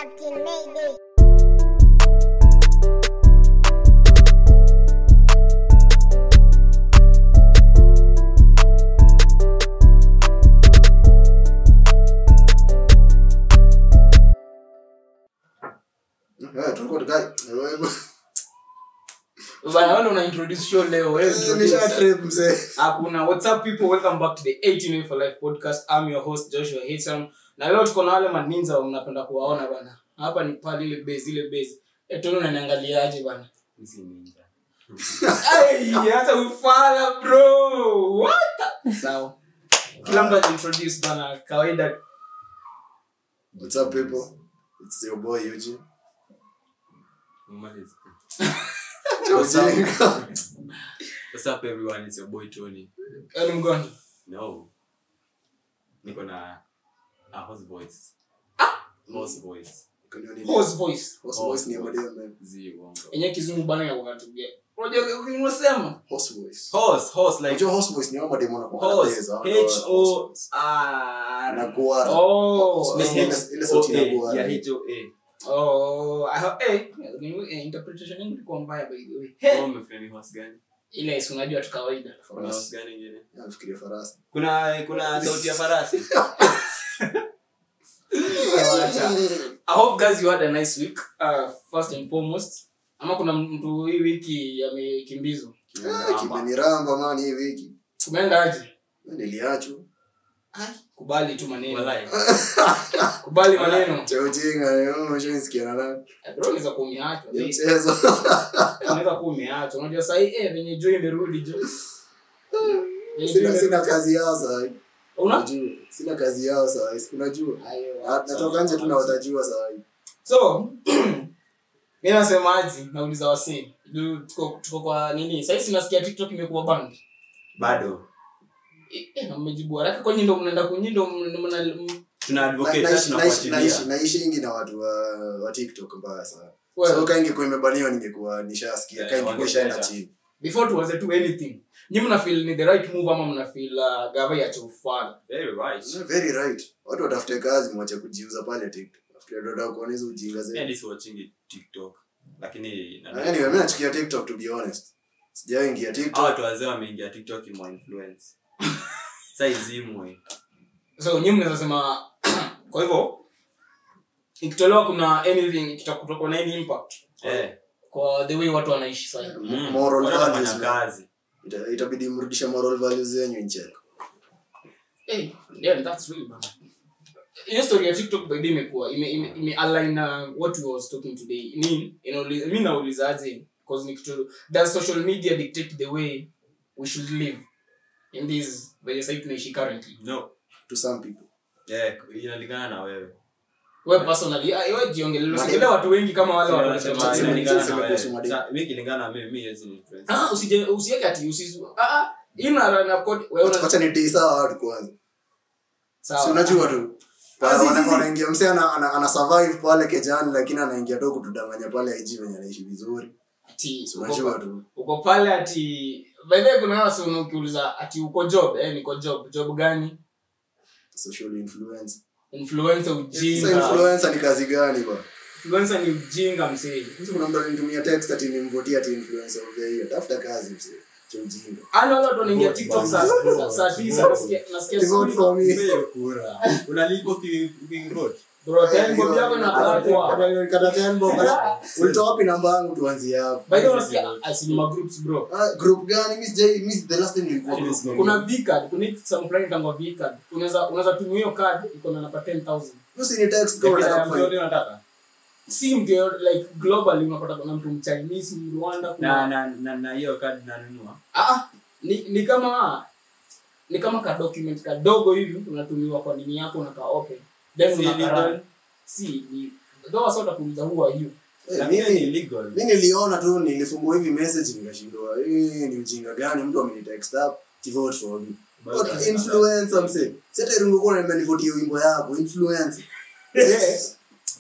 Captain Mayday. Eh, tulikuwa tukai bana wewe una introduce show leo wewe introduce. nisha trip mzee hakuna what's up people welcome back to the 18 way for life podcast i'm your host joshua Hitam na leo tuko na wale maninza mnapenda kuwaona bana hapa ni pale ile base ile base etono unaniangaliaje bana Ay, hata ufala bro what the- sawa kila mtu ajiintroduce bana kawaida what's up people it's your boy Eugene What's up? Eugene. What's up everyone? It's your boy Tony. Wewe ni mgoni No. Niko na a host voice. Host voice. Kuna nini? horse voice Horse voice ni ya madem, man. Zi uongo. yenye kizungu bana ya wakatubia unajua unasema Horse voice. Horse, horse like Unajua horse voice ni ya madem wanakuwa na horse. beza, H wanakuwa O horse voice. R. Na guara. oh Ile- ile- ile sauti O A. inakuwa- Yeah, H O A. Oh, I ho- eh, eh, interpretation yangu ilikuwa mbaya by the way. Wewe Hey, umefikiria ni horse gani? ile si unajua tu kawaida. Kuna Farasi. horse gani ingine? Nafikiria farasi. Kuna kuna sauti ya farasi. I hope guys you had a nice week. Uh, first and foremost. Ama kuna mtu hii wiki amekimbizwa. Eh, kimeniramba man hii wiki. Kumeenda aje? Niliachwa. Kubali tu maneno. Walai. Kubali maneno. Cha ujinga, eh, umeshanisikia na nani? Eh, Bro, unaweza kuwa umeachwa. Ni Eh, mchezo. Unaweza kuwa umeachwa. Unajua sasa hii eh venye joy imerudi jo. Venye joy Sina sina imerudi. kazi yao sasa. Una? Unajua. Sina kazi yao sasa. Unajua. Ayo, Ah, Natoka nje tu na watajua sasa. so mi nasemaji nauliza wasee Juu tuko tuko kwa nini sahii sinasikia tiktok imekuwa band Bado. Eh, eh, na mmejibu haraka kwenye ndo mnaenda kwenye ndo mna- mna- m- Tuna Na- advocate naishi- sasa naishi- tunafuatilia. naishi- naishingi na watu wa, wa tiktok mbaya sana well, so ka ingekuwa imebaniwa ningekuwa nishasikia Yeah, ka ingekuwa ishaenda wangependa. chini before tuanze tu anything nyi mna feel ni the right move ama mna feel uh, gava ya ufala Very right. very right watu watafute kazi mwache kujiuza pale tiktok Nafikiri ndio nataka kuona hizo ujinga Mimi zetu hadi siwatchingi TikTok. Lakini nani- anyway mimi nachukia tiktok to be honest sijaingia Hawa tiktok watu wazee wameingia tiktok imwa influence sa izimwe so nyi mnaweza sema kwa hivyo ikitolewa kuna anything ikitakutoka na any impact Eh, kwa the way watu wanaishi sasa mm, moral watu values, wanafanya man. kazi Ita- itabidi mrudishe moral values zenyu nchek Hey, yeah, that's really bad. hiyo story ya tiktok by the way imekuwa ime, ime, ime align na what we was talking today ni inauli- mi naulizaje because ni kitu does social media dictate the way we should live in this venye sahii tunaishi currently no to some people eh, inalingana na wewe we personally ah, we jiongelele Mani- usiongelee watu wengi kama wale Sina- wanasema sina- Sema- inalingana sema na kuhusu wewe. madini. Sa- mi kilingana na mimi mi hezi ni influence. ah usije usiweke ati usi ah ah ina na code wewe una wacha nitii sawa watu kwanza sawa si unajua tu Ah, si, Wana- si, si. wanaingia mse ana, ana, ana survive pale kejani lakini anaingia tu kutudanganya pale IG venye anaishi vizuri ati Si uko unajua pa- tu uko pale ati by the way kuna wasi ukiuliza ati uko job eh niko job job gani social influence influencer sasa ujinga influencer ni kazi gani ba influencer ni ujinga msee Sasa kuna mtu alinitumia text ati nimvotie ati influencer of the year tafuta kazi mse cha ujinga Ano wale watu wanaingia Vote TikTok bana. saa Vote. saa- saa tisa nasikia nasikia Vote sijui- for me Mpe kura. Unalipa uki- ukivote? bro tena bombi yako inakatwa. Kata- kata ten bob. ulitoa wapi namba yangu tuanzie hapo By the way unasikia asinima groups bro. Ah, group gani mi sijai mi the last time nilikuwa group gani? Kuna V-card, kuna hii some fulani inaitwa V-card. Unaweza unaweza tumia hiyo card iko na napa 10000. Usi ni text kama Kila unataka mtu kufanya. yote unataka. Si mtu yote, like globally unapata kuna mtu Mchinese, Rwanda na kuna na na na hiyo kadi nanunua ah ah, ni ni kama ni kama ka document kadogo hivi unatumiwa kwa nini yako unakaa open. Then Si unakaa legal? si ni though sort of kuuliza who are you. Eh, lakini mimi- ni legal mi niliona tu nilifungua hivi message nikashindwa hii ni ujinga gani mtu amenitext up to vote for me What influencer mse sasa irungu kwa nimenivotia wimbo yako influencer Yes.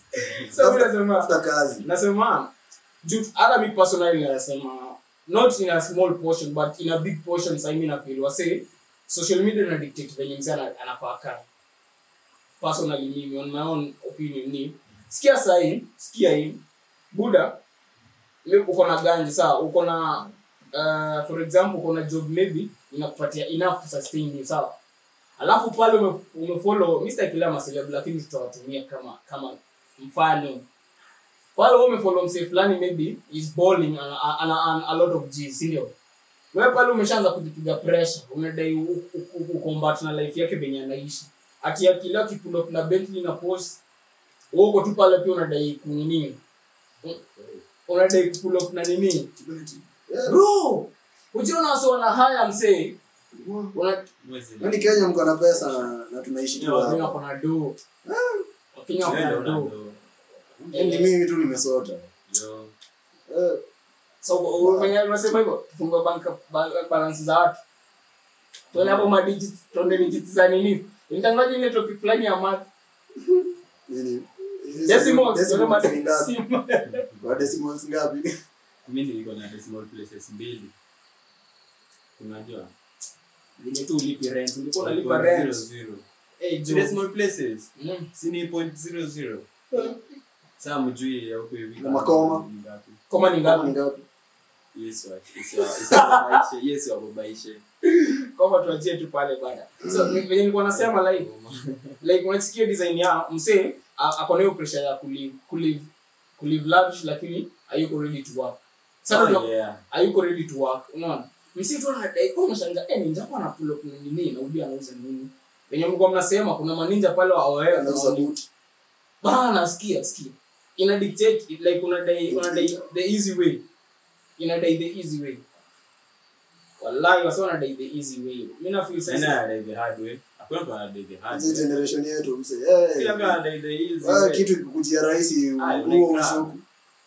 So mimi nasema tafuta kazi nasema juu hata mi personally nasema not in a small portion but in a big portion sasa mimi na feel wase social media ina dictate venye mzee ana- anafaa kaa personally mimi on my own opinion ni sikia sahi sikia hii buda le- uko na ganji sawa uko na uh, for example uko na job maybe inakupatia enough to sustain you sawa alafu pale ume- umefollow mr kila maseleb lakini tutawatumia kama kama mfano pale wewe umefollow msee fulani maybe is balling ana, ana, ana, a lot of g si ndio wewe pale umeshaanza kujipiga pressure unadai u- u- u- ukombat na life yake venye anaishi ati akila kipull up na Bentley na Porsche wewe uko tu pale pia unadai kunini Un- unadai kupull up na nini Yeah. bro ujiona wasi wana haya msee una Mwezi Yaani Kenya mko na pesa na, na tunaishi tu Wakenya hapa. wako na do Wakenya wako Wewe na ndo do unado. Yaani mimi tu nimesota. Yo. Eh, so u- venye unasema hivyo tufungue bank ba- balance za watu tuone hapo ma digits tuone digits za nini nitangaje ile topic fulani ya math nini? decimals tuone ma Decimals ni ngapi? decimals Kwa decimals ngapi? mi niko na decimal places mbili unajua vile tu ulipi rent ulikuwa unalipa Point rent zero zero. eh Si jo decimal places Mm. si ni point zero zero saa mjui ya huko hivi Na makoma. ni ngapi. koma ni Kama ngapi ni ngapi? Yesu wa- Yesu wa- Yesu wababaishe, Yesu wababaishe. koma tuachie tu pale bana so ni- venye nilikuwa nasema like like unasikia design ya msee a- ako na hiyo pressure ya kulive kulive kulive lavish lakini hayuko ready to work sasa Oh, tuna- yeah. hayuko ready to work unaona msitu anadai kwa unashanga eh ninja kwa na pull up na nini na ubi anauza nini wenye mlikuwa mnasema kuna maninja pale wa OF Anauza boot. bana sikia sikia ina dictate it like unadai unadai the easy way inadai the easy way wallahi wasa wanadai the easy way mimi na feel Nani sasa anadai the hard way? Hakuna mtu anadai the hard Hizi way. generation yetu mse. Kila mtu Eh. anadai the easy Ah, way. kitu ikikujia rahisi Ah, huo like ushuku.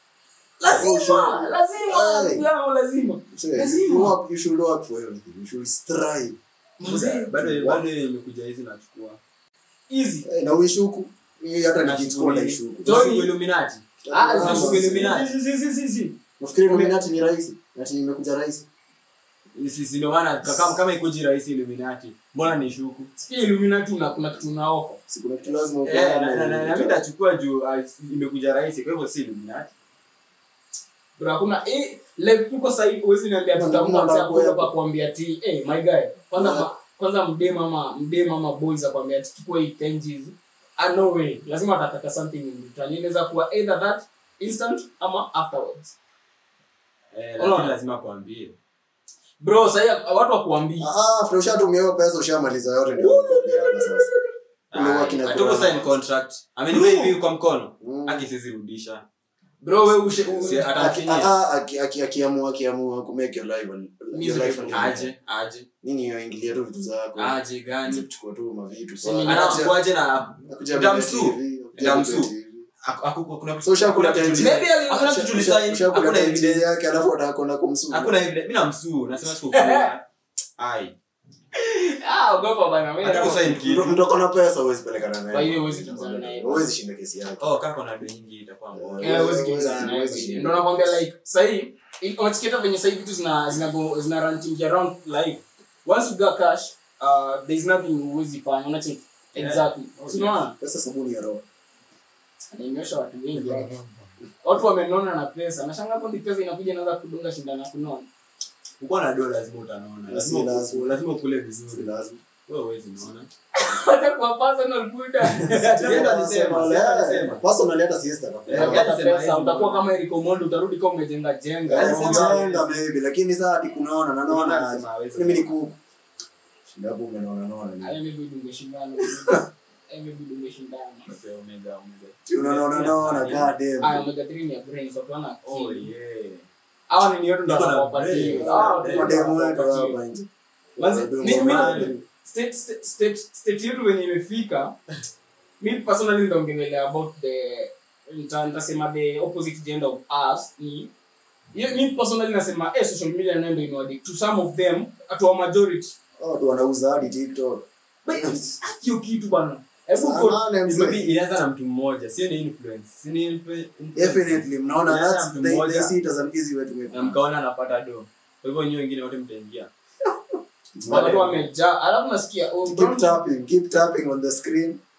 lazima lazima Hey. yao lazima Mse, Lazima. you work- you should work for everything. You should strive. Mzee, Bado- bado imekuja hizi nachukua easy Eh, na uishuku. Hii hata Na nikichukua shughuli. naishuku. Johnny. Shughuli Illuminati. ah Ah, zi- shughuli zi- Illuminati. zi- zi- zi- zi- zi. Nafikiri Illuminati ni rahisi. Ati imekuja rahisi. Si- si ndio maana kama kama ikuji rahisi Illuminati. Mbona ni shuku? Sikia Illuminati una kuna kitu na offer Si kuna kitu lazima Eh, na- upeane. na- na- na mimi nitachukua juu ah, imekuja rahisi kwa hivyo si Illuminati. bro hakuna eh live tuko sasa hivi huwezi niambia Kuna- tutamka kuna msa mambo kwa yapo. kwa kuambia ti eh my guy kwanza Yeah. ma, kwanza mdem ama mdem ama boys akwambia ati chukua hii 10 Gs ah no way lazima atataka something in return inaweza kuwa either that instant ama afterwards Eh, Unaona? lakini lazima kuambie. bro sasa watu wakuambia Ah, after ushatumia hiyo pesa ushamaliza yote ndio unakwambiana sasa. Ule work ina Hatuko kurana. sign contract. Amenipa hivi kwa mkono. Mm. Haki siwezi rudisha. bro wewe ushe u- Si- ata- Aki- Atamfinyia. ah, aki- aki- akiamua akiamua kumake your life your Music life is- Aje, aje. nini hiyo ingilia tu vitu zako Aje Anza gani? kuchukua tu mavitu Si ni- pale. Anachukuaje na Akuja Utamsuu. kubeti hivi, akuja Utamsuu. kubeti hivi. Aku- aku- kuna So ushakula kuna kitu time. Maybe ali- Hakuna usha- kitu Usha- tulisign, ushakula hakuna time evidence. yake alafu atakwenda kumsuu Hakuna evidence. Mimi namsuu, nasema sikukula. Ai. ah ogopa bana mimi Hatuko sign Mtu- kitu. mtu ako na pesa huwezi pelekana naye. Kwa hiyo huwezi kimbizana naye. Huwezi shinda kesi yake Oh, kaka kuna do nyingi itakuwa mbona. Eh, huwezi kimbizana naye. Huwezi shinda. Ndio nakwambia like sahii unachikieta venye sahii vitu zina zina go zina ranting around like once you got cash uh, there is nothing huwezi fanya unacheki Yeah. exactly Oh, so unaona Pesa sabuni ya roho. anaonyesha watu wengi watu wamenona na pesa nashanga hapo ndi pesa inakuja inaanza kudunga shindana ya kunona Ukiwa na do lazima utanona. Lazima Si lazima. uku- lazima ukule Si vizuri. lazima. Wewe huwezi naona. hata kwa personal buda Sienda alisema, sienda alisema. Personally hata siesta atakuwa. Yeah, Utapata alisema pesa hizi utakuwa mbona. kama Eric Omondi utarudi kama umejenga jenga Alisema- Unajenga maybe lakini saa hadi kunaona na naona Anasema hawezi. mimi ni kuku. Shinda hapo umenaona naona ni. Ayo maybe ungeshindana Ayo maybe ungeshindana Okay, omega, omega. Si Unaona naona god Aya, damn. omega 3 ni ya brains watu wana Oh, akili. yeah. hawa ni niyoto ndo Niko na wanawapatia. brains. Hawa watu ndo Mademu wetu wanawapatia. hapa nje. Manze, Mademu mi- mi- wa- state- state- state- state yetu venye imefika mi personally ndaongelelea about the nita- nitasema the opposite gender of us ni hiyo- mi personally nasema eh, social media nayo ndo imewadi to some of them to a majority Hao watu wanauza hadi TikTok. But hiyo kitu bana hebu Sana go- nane mzee. Maybe inaanza na mtu mmoja sio ni influence si ni influ- influence. Definitely mnaona Inaanza that's na mtu they, mmoja. they see it as an easy way to make na mkaona anapata do kwa hivyo nyinyi wengine wote mtaingia watu wamejaa alafu nasikia oh, keep don't- tapping keep tapping on the screen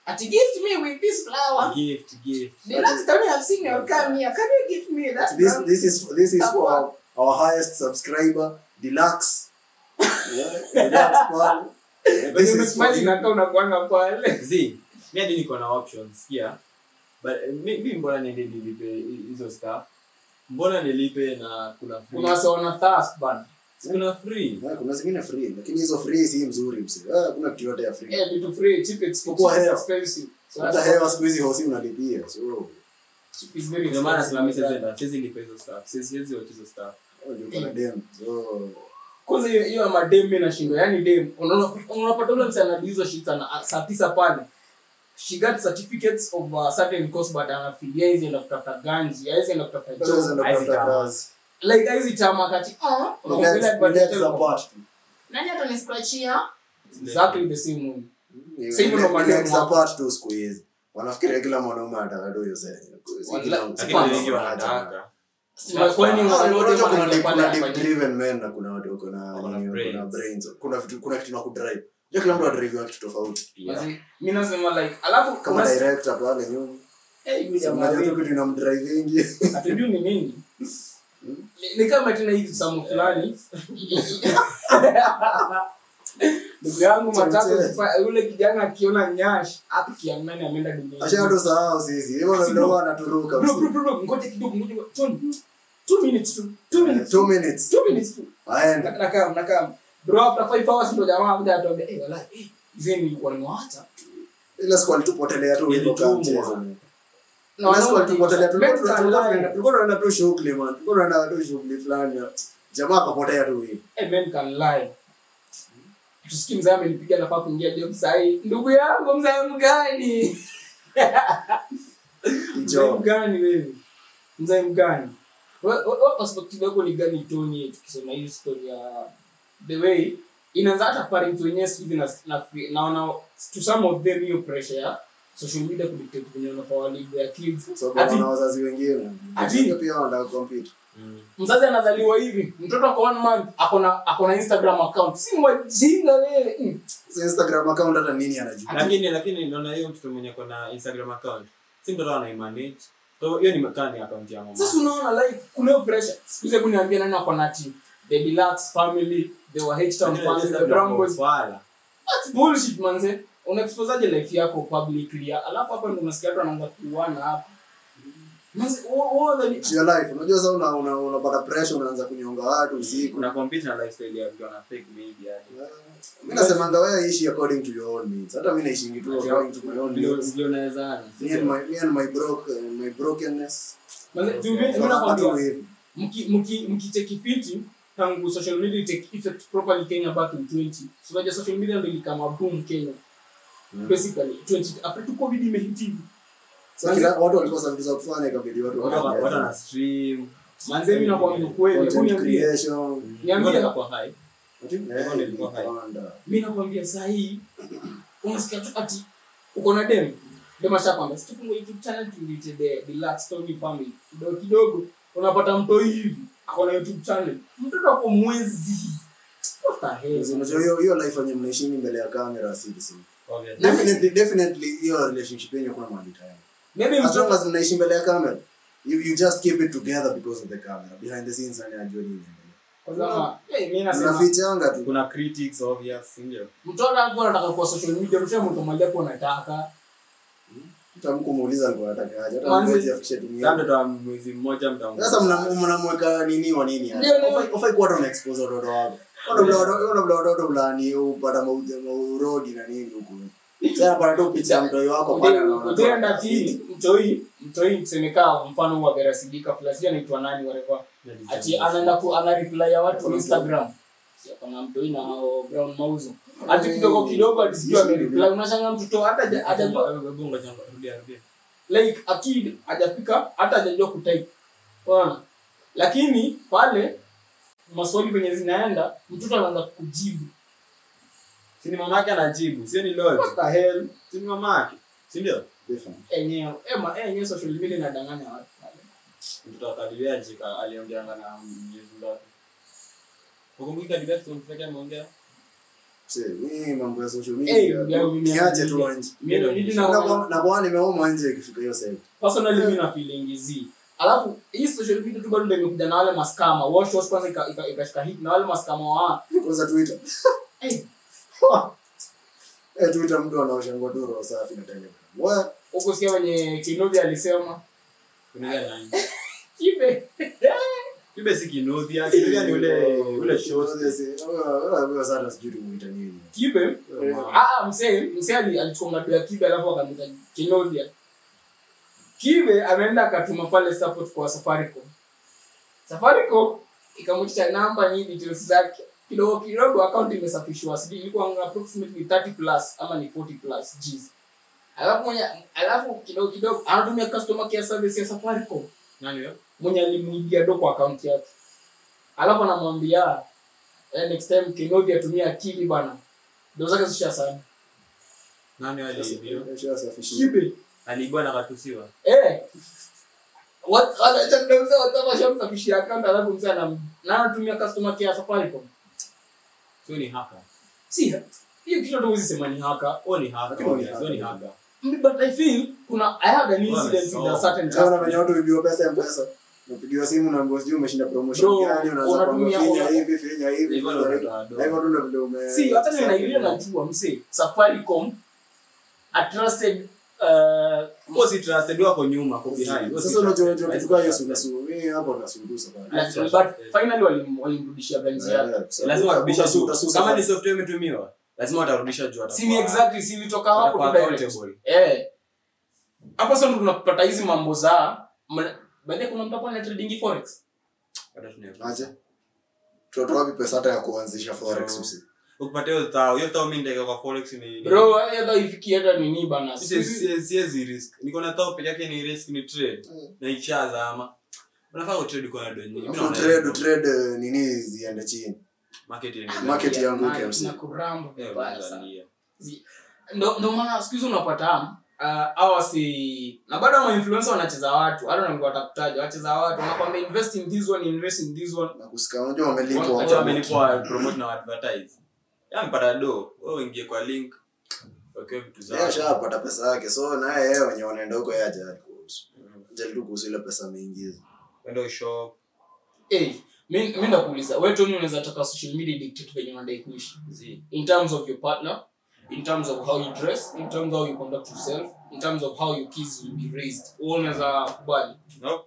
ati gift me with this flower gift gift the last time i've seen you come here can you give me that this flower? this is this is for Sawa. our, our highest subscriber deluxe yeah, deluxe pale. Yeah, this Wenye is for umesmile you. inakaa unakuanga pale zi mi hadi niko na options yeah but eh, mi mi mbona niende nilipe hi- hizo stuff mbona nilipe na kuna free kuna wase wana thirst bana kuna free Yeah, kuna zingine free lakini hizo free si mzuri mse Ah, kuna kitu yote ya free eh vitu free cheap expensive Kwa hewa. expensive so hata that's hewa siku hizi hosi unalipia so cheap is very ndio maana expensive. simami siwezi enda siwezi lipa hizo stuff siwezi siwezi watch hizo stuff oh, ndio kuna dem so kwanza hiyo hiyo ya madem mimi nashindwa yani dem unaona unapata ule msana hizo shit sana saa tisa pale she got certificates of a certain course but anafilia hizi enda kutafuta ganji hizi enda kutafuta Sasa job ndo Hizi kutafuta tamaa. kazi. like hizi chama kati ah Ni unaongelea next- ni advantage next yako. apart tu. nani ataniscratchia exactly the same way Ni- Sasa hivyo ni- ndo ni madem next wako. apart tu siku hizi wanafikiria kila mwanaume anataka tu hiyo sasa. Si Wala- kila- si lakini kwanza. wengi wanataka Na kwani Ah, wale wote unajua kuna wanaingia deep- pale kuna deep wanafanya- driven men na kuna watu wako na Wako na nini, wako na brains. brains. kuna vitu kuna kitu na kudrive Unajua kila mtu adrive kitu tofauti Yeah. Basi, mi nasema like alafu kama unas- director pale nyuma Eh, yule Si jamaa unajua tu wewe, kitu inamdrive wengi hatujui ni nini Ni- ni kama tena hizi samu fulani ndugu yangu matatu Chemchemi. sifa- yule kijana akiona nyash akiamnani ameenda duniani ashatu sahau sisi hivyo Basi ndio bro. wanaturuka Bro, msi. bro, bro, bro, ngoja kidogo ngoja John, two minutes tu two minutes two minutes two minutes tu aende nakam nakam bro after five hours ndo jamaa kuja atuambia eh wala eh zeni nilikuwa nimewaacha ile siku alitupotelea tu hivyo kama Ilitumwa. mchezo na Ile siku alitupotelea tu Men tulikuwa can tunaenda- lie. tulikuwa tunaenda tu shughuli man tulikuwa tunaenda tu shughuli fulani jamaa akapotea tu hivi Eh, men can lie. Tusikie mzee amenipiga nafaa kuingia job sahi. Ndugu yangu mzee mgani? Mzee hicho mgani wewe? Mzee mgani? Wewe wewe perspective yako ni gani Tony tukisema hii story ya the way inaanza hata parents wenyewe siku hizi na na naona to some of them hiyo pressure ya social media kudictate venye wanafaa walive their kids. sababu Ati- wana wazazi wengine Ati- pia wanataka compete Mm. mzazi anazaliwa hivi mtoto ako one month akona akona instagram account si wajinga wewe mm. Sasa Instagram account hata nini anajua lakini lakini naona hiyo mtoto mwenye kona instagram account si mtoto anaimanage so hiyo ni makani account ya mama sasa unaona like kuna hiyo pressure siku hizi hebu niambie nani ako na team the deluxe family the wa H town Lakini family the Instagram brown boys ufala. that's bullshit manze unaexposaje life yako publicly alafu hapa ndo unasikia watu wanaanza kuuana hapa manze wewe wewe It's your life unajua sasa una- una- unapata pressure unaanza kunyonga watu usiku kuna compete na lifestyle ya mtu ana fake maybe hadi mi nasemanga wewe ishi according to your own needs hata mi naishingi tu according to my own Vile- needs vile unaweza ana, me and my me and my broke uh, my brokenness manze tu mimi Tunapata nakwambia hivi mki mki mkicheki fiti tangu social media take effect properly Kenya back in 20 so unajua social media ndio ilikama boom Kenya basically 20 after tu covid imehit hivi sasa kila watu walikosa vitu za kufanya ikabidi watu Watu wana- watu wafanye wana stream manze mimi nakwambia ukweli hebu content niambie creation Niambie. Ngoja kwa high Eh, Content ilikuwa high. ilipanda. mimi nakwambia saa hii unasikia tu ati uko na dem dem ashakwambia situfungue youtube channel tuite the deluxe story family kidogo kidogo unapata mto hivi ako na youtube channel mtoto ako mwezi what the hell Sasa unajua hiyo hiyo life yenye mnaishingi mbele ya kamera si the same obviously. definitely definitely hiyo relationship yenye kuna mahali tayari maybe as long mtoto as mnaishi mbele ya kamera you, you just keep it together because of the camera behind the scenes nani anajua nini kwa sababu eh mimi nasema unafichanga tu kuna critics obvious ndio mtoto hapo anataka kwa social media msema mtu mmoja hapo anataka hata mkumuuliza alikuwa anataka aje hata Manzi- mwezi afikishe Sasa dunia mtoto wa mwezi mmoja mtamu sasa mna- mnamweka nini wa nini Ndio, ndio. Ufai- ufai kuwa hata unaexpose watoto wako Ona vile watoto- ona vile watoto fulani upata mauti- maurodi na nini huku sasa napata tu picha ya mtoi wako pale anaona tu utaenda anafiti. ti mtoi mtoi tusemekaa mfano wa Vera Sidika fulani anaitwa nani whatever ati anaenda ku ana reply ya watu Instagram si kana mtoi na hao brown mauzo ati kidogo kidogo atisikia ame reply unashanga mtoto hata haja- hajajua like a kid hajafika hata hajajua kutype unaona lakini pale maswali venye zinaenda mtoto anaanza kujibu si ni mamake anajibu sio ni lord what the hell si ni mamake si ndio Definitely. enyewe ema enyewe social media inadanganya watu pale mtoto wa Kadibia jika aliongeanga na Mwenyezi Mungu ukumbuki Kadibia mtoto ameongea Mse, mimi mambo ya social Eh, media ya mimi niache tu nakwambia. nje Mimi ndo nili na Na- na kwa nimeoma nje ikifika hiyo side personally mimi na feeling zi alafu hii social media tu bado ndio imekuja na wale maskama wash wash kwanza ika- ika- ikashika hit na wale maskama wa kwanza twitter eh eh twitter mtu anaosha ngwa roho safi na telegram wewe huko sikia wenye Kinobi alisema Kunuga nani? kibe Kibe si Kinuthia, Kinuthia ni ule ule short. wewe sana sijui tumuita nini kibe Eh, ah ah, msee msee ali- alichukua ngadu ya kibe alafu akamwita Kinobi kibe ameenda akatuma pale support kwa Safaricom Safaricom ikamwitisha namba ni details zake kidogo kidogo account imesafishwa sijui ilikuwa approximately 30 plus ama ni 40 plus Gs alafu mwenye alafu kidogo kidogo anatumia customer care service ya Safaricom Nani huyo? mwenye alimuibia do kwa account yake alafu anamwambia eh, next time Kinobi atumia akili bana ndo zake zisha sana Nani wale hiyo? Ushasafishia. kibe Aliibwa na katusiwa. eh what anataka mzee wataka shamsafishia account alafu mzee anam na anatumia customer care ya Safaricom Sio ni haka. si hiyo kitu tu sema ni haka Oh ni haka. Lakini ni Sio ni haka. haka. but I feel kuna I had an incident with a Wamesoma. certain Unaona customer venye watu huibiwa pesa ya mpesa unapigiwa simu unaambiwa sijui umeshinda promotion Bro, gani unaanza kuambia unatumia- finya una- hivi finya hivi Hivyo finya ndo hivi watoto na hivyo wadogo. tu ndo vile ume si hata mimi naingilia najua msee Safaricom a trusted uh, Huo si trusted wako nyuma kwa behind. Huo si sasa unajua trusted. unajua kichukua hiyo sura sura mimi hapo nasundusa bana like, Trusted. but finally walim- walimrudishia benzi yake lazima warudisha juu Utasusa kama sana. ni software imetumiwa lazima watarudisha juu si ni exactly si ilitoka hapo tu watakuwa direct accountable. eh hapo sasa ndo tunapata hizi mambo za baadaye kuna mtu hapa ana trading forex Hata tunaweza. aje tutoa wapi pesa hata ya kuanzisha forex So- msi ukipata hiyo thao hiyo thao mimi ndeka kwa forex ni bro hata ifikie hata nini bana Si- si- siwezi risk niko na thao peke yake ni risk ni trade na ikishazama unafaa utrade uko na donyi mimi naona trade hivyo. trade eh, nini ziende chini market yenye market yanguke, MC. na kuramba Eh, vibaya sana Tanzania. Zi- ndo ndo maana siku hizi unapata uh, awa si na bado ma influencer wanacheza watu hata na watakutaja wacheza watu wanakwambia invest in this one invest in this one na kusika unajua Watu wamelipwa Watu wamelipwa promote na advertise yampata do wewe uingie kwa link wakiwa vitu yeye zao ashapata pesa yake so naye yeye wenye wanaenda huko yeye hajali kuhusu hajali tu kuhusu ile pesa ameingiza kwenda ushop eh mi mi ndakuuliza wewe Tony unaweza taka social media dictate venye unadai kuishi zi in terms of your partner in terms of how you dress in terms of how you conduct yourself in terms of how your kids will be raised wewe unaweza kubali no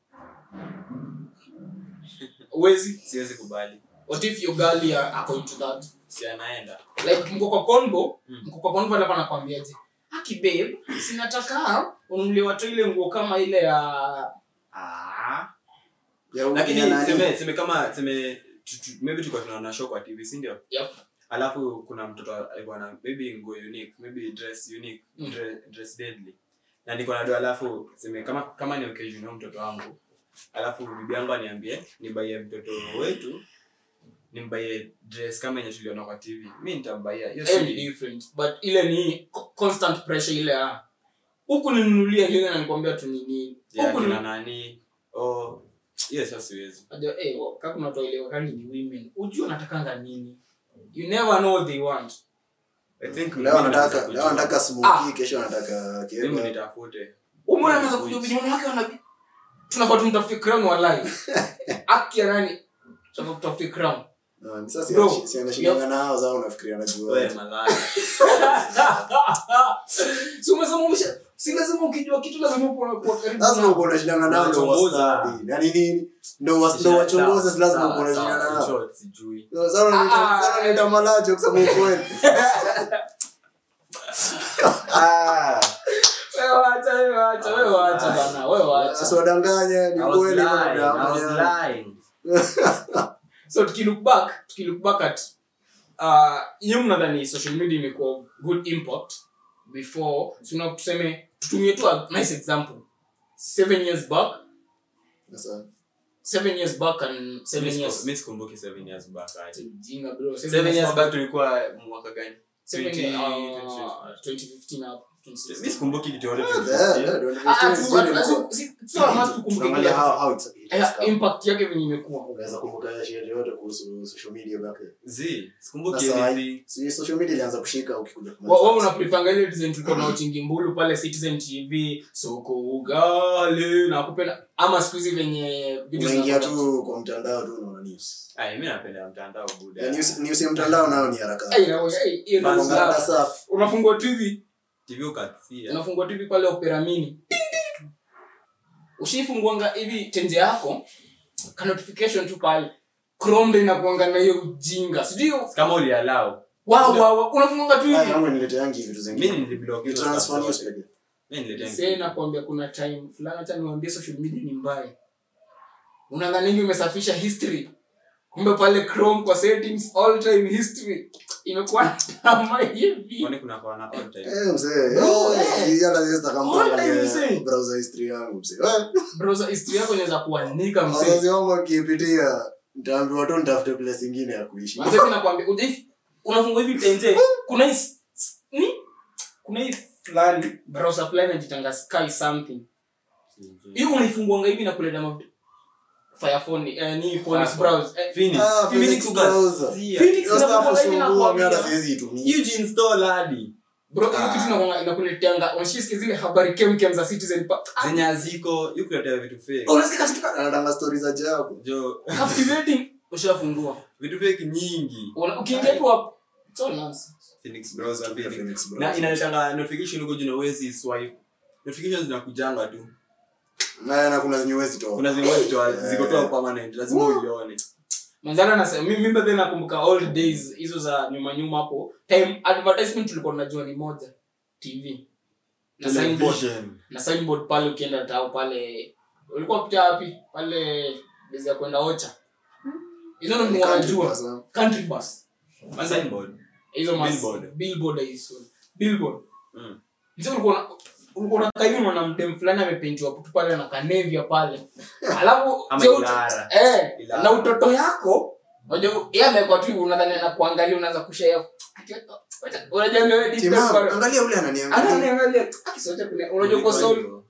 uwezi siwezi kubali what if your girl ya ako into that si anaenda like mko kwa convo Mm. mko kwa convo alafu anakwambiaje aki babe sinataka ununulie watu ile nguo kama ile ya ah Ya huyu lakini ya nani? seme seme kama seme tu- tu- maybe tulikuwa tunaona show kwa tv si ndio Yep. alafu kuna mtoto alikuwa na maybe nguo unique maybe dress unique Mm. dre, dress deadly na niko na do alafu seme kama kama ni occasion ya mtoto wangu alafu bibi yangu aniambie nibaie mtoto wetu nimbaie dress kama yenye tuliona kwa tv mi nitambaia hiyo hiyo ni si different but ile ni co- constant pressure ile ya huku ninunulia ile na nikwambia tu nini ya huku kina ni nani oh hiyo sasa siwezi Ajo, eh, wa- kaka kuna toilewa kani ni women ujue wanatakanga nini you never know what they want i think leo mimi naweza anataka kujua. leo anataka Ah. smoky kesho anataka mimi kiego umeona nitafute anaweza Yes, kujua which- venye wanawake wana tunafaa tumtafute crown wallahi aki ya nani tunafaa tutafute crown Ah, sasa Bro, si- si anashindana nao zao unafikiria anajua wewe malaya si umesema umesha si lazima ukijua kitu lazima uko kwa karibu lazima nao. uko unashindana nao ndo Unachunguza. wastadi na ni nini ndo was- ndo wachunguze si lazima uko unashindana nao Short, sijui Sasa unaniita- Ah, sasa unaniita malacho kusema ukweli Ah, Wewe wacha wewe wacha wewe wacha bana wewe wacha sasa wadanganye ni I was kweli lying, bwana, I was bwana. lying. so tukilook back tukilook back at uh nyinyi mnadhani social media imekuwa good impact before tuna tuseme tutumie tu a nice example seven years back Sasa, seven years back and seven Mi siku- years mi sikumbuki seven years back aje. jinga bro Seven years back tulikuwa mwaka gani seven 20, uh, 2015 hapo 2016. mi sikumbuki kitu yote Yeah, yeah, don't Ah, ah, understand. tu- Sijui ah, nilikuwa- si- si- sawa, must tukumbuke tunaangalia kile how- kitu. how it's- it's Eh, come. impact yake venye imekuwa Unaweza kumbuka shit yote kuhusu social media back then. zi sikumbuki Na saa anything Si social media ilianza kushika ukikuja Wa- wewe unaprefanga ile design tulikuwa na uchingi mbulu pale citizen tv soko ugali na kupenda ama siku hizi venye vitu unaingia zinakuwa- tu kwa mtandao tu unaona news Ai, mi napenda mtandao buda Ya news news ya mtandao nayo ni haraka Ai, na- ai, hiyo ndio Basi, sawa. Haraka safi unafungua tv tv ukatia unafungua tv pale opera mini ushifunguanga hivi tenje yako ka notification tu pale chrome ndio inakuanga na hiyo ujinga sijui kama ulialau wow, wow, wow. unafunguanga tu Haya, hivi yangu nileteangi vitu mi zingine niliblock hizo transfer stuff news zote. pekee Mi nililetea Sasa nakwambia kuna time fulani hata niwaambie social media ni mbaya unadhaningi umesafisha history kumbe pale chrome kwa settings all time history imekuwa kama hivi kwani kuna kwa na all time eh mzee Bro, eh, eh. hii hata sasa kama All time mzee. angalia browser history yangu mzee Eh, browser history yako inaweza kuanika mzee wazazi wangu wakiipitia nitaambiwa tu nitafute place ingine ya kuishi Mzee mimi nakwambia ujai unafungua hivi tenje kuna hii s- s- ni kuna hii fulani browser fulani inajitanga sky something hiyo unaifunguanga hivi na kuleta mavi Firephone eh, ni phone Firephone. browse eh, Phoenix. Ah, Phoenix Phoenix uka- browser. Sia. Phoenix Hiyo stuff inakuanga hivi na usumbua, mimi hata kuambia siwezi itumia. Huge install hadi bro hiyo Ah. kitu inakuanga inakuleteanga unashisikia zile habari kemkem za citizen pa zenye haziko yukuletea vitu fake unasikia kitu ka- Anatanga stories za ajabu jo captivating ushafungua vitu fake nyingi Una- ukiingia tu hapo it's all nonsense Phoenix browser Phoenix. Phoenix na browser. inaletanga notification huko jina uwezi swipe notifications zinakujanga tu Na- na kuna zenye huwezi toa. kuna zingine zitoa Eh. ziko tu permanent lazima uione manzana nasema mimi mimi then nakumbuka old days hizo za nyuma nyuma hapo time advertisement tulikuwa tunajua ni moja tv na signboard Television. na signboard pale ukienda tao pale ulikuwa kuta wapi pale bezi ya kwenda ocha hizo ndo Ni mwa country najua bus, ah. country bus Ma signboard. hizo mas Billboard. billboard hizo billboard Mm. hizo ulikuwa na- ulikuwa na kaimu na mtem fulani amepentiwa tu pale na kanevia pale alafu Ama je, ut- Ilara. eh Ilara. na utoto yako unajua yeye amekuwa tu unadhani anakuangalia unaanza kushare unajua wewe deep Timu, down bado- angalia ule ananiangalia. ananiangalia akisote kuna unajua uko Ilikuwa soul hivyo.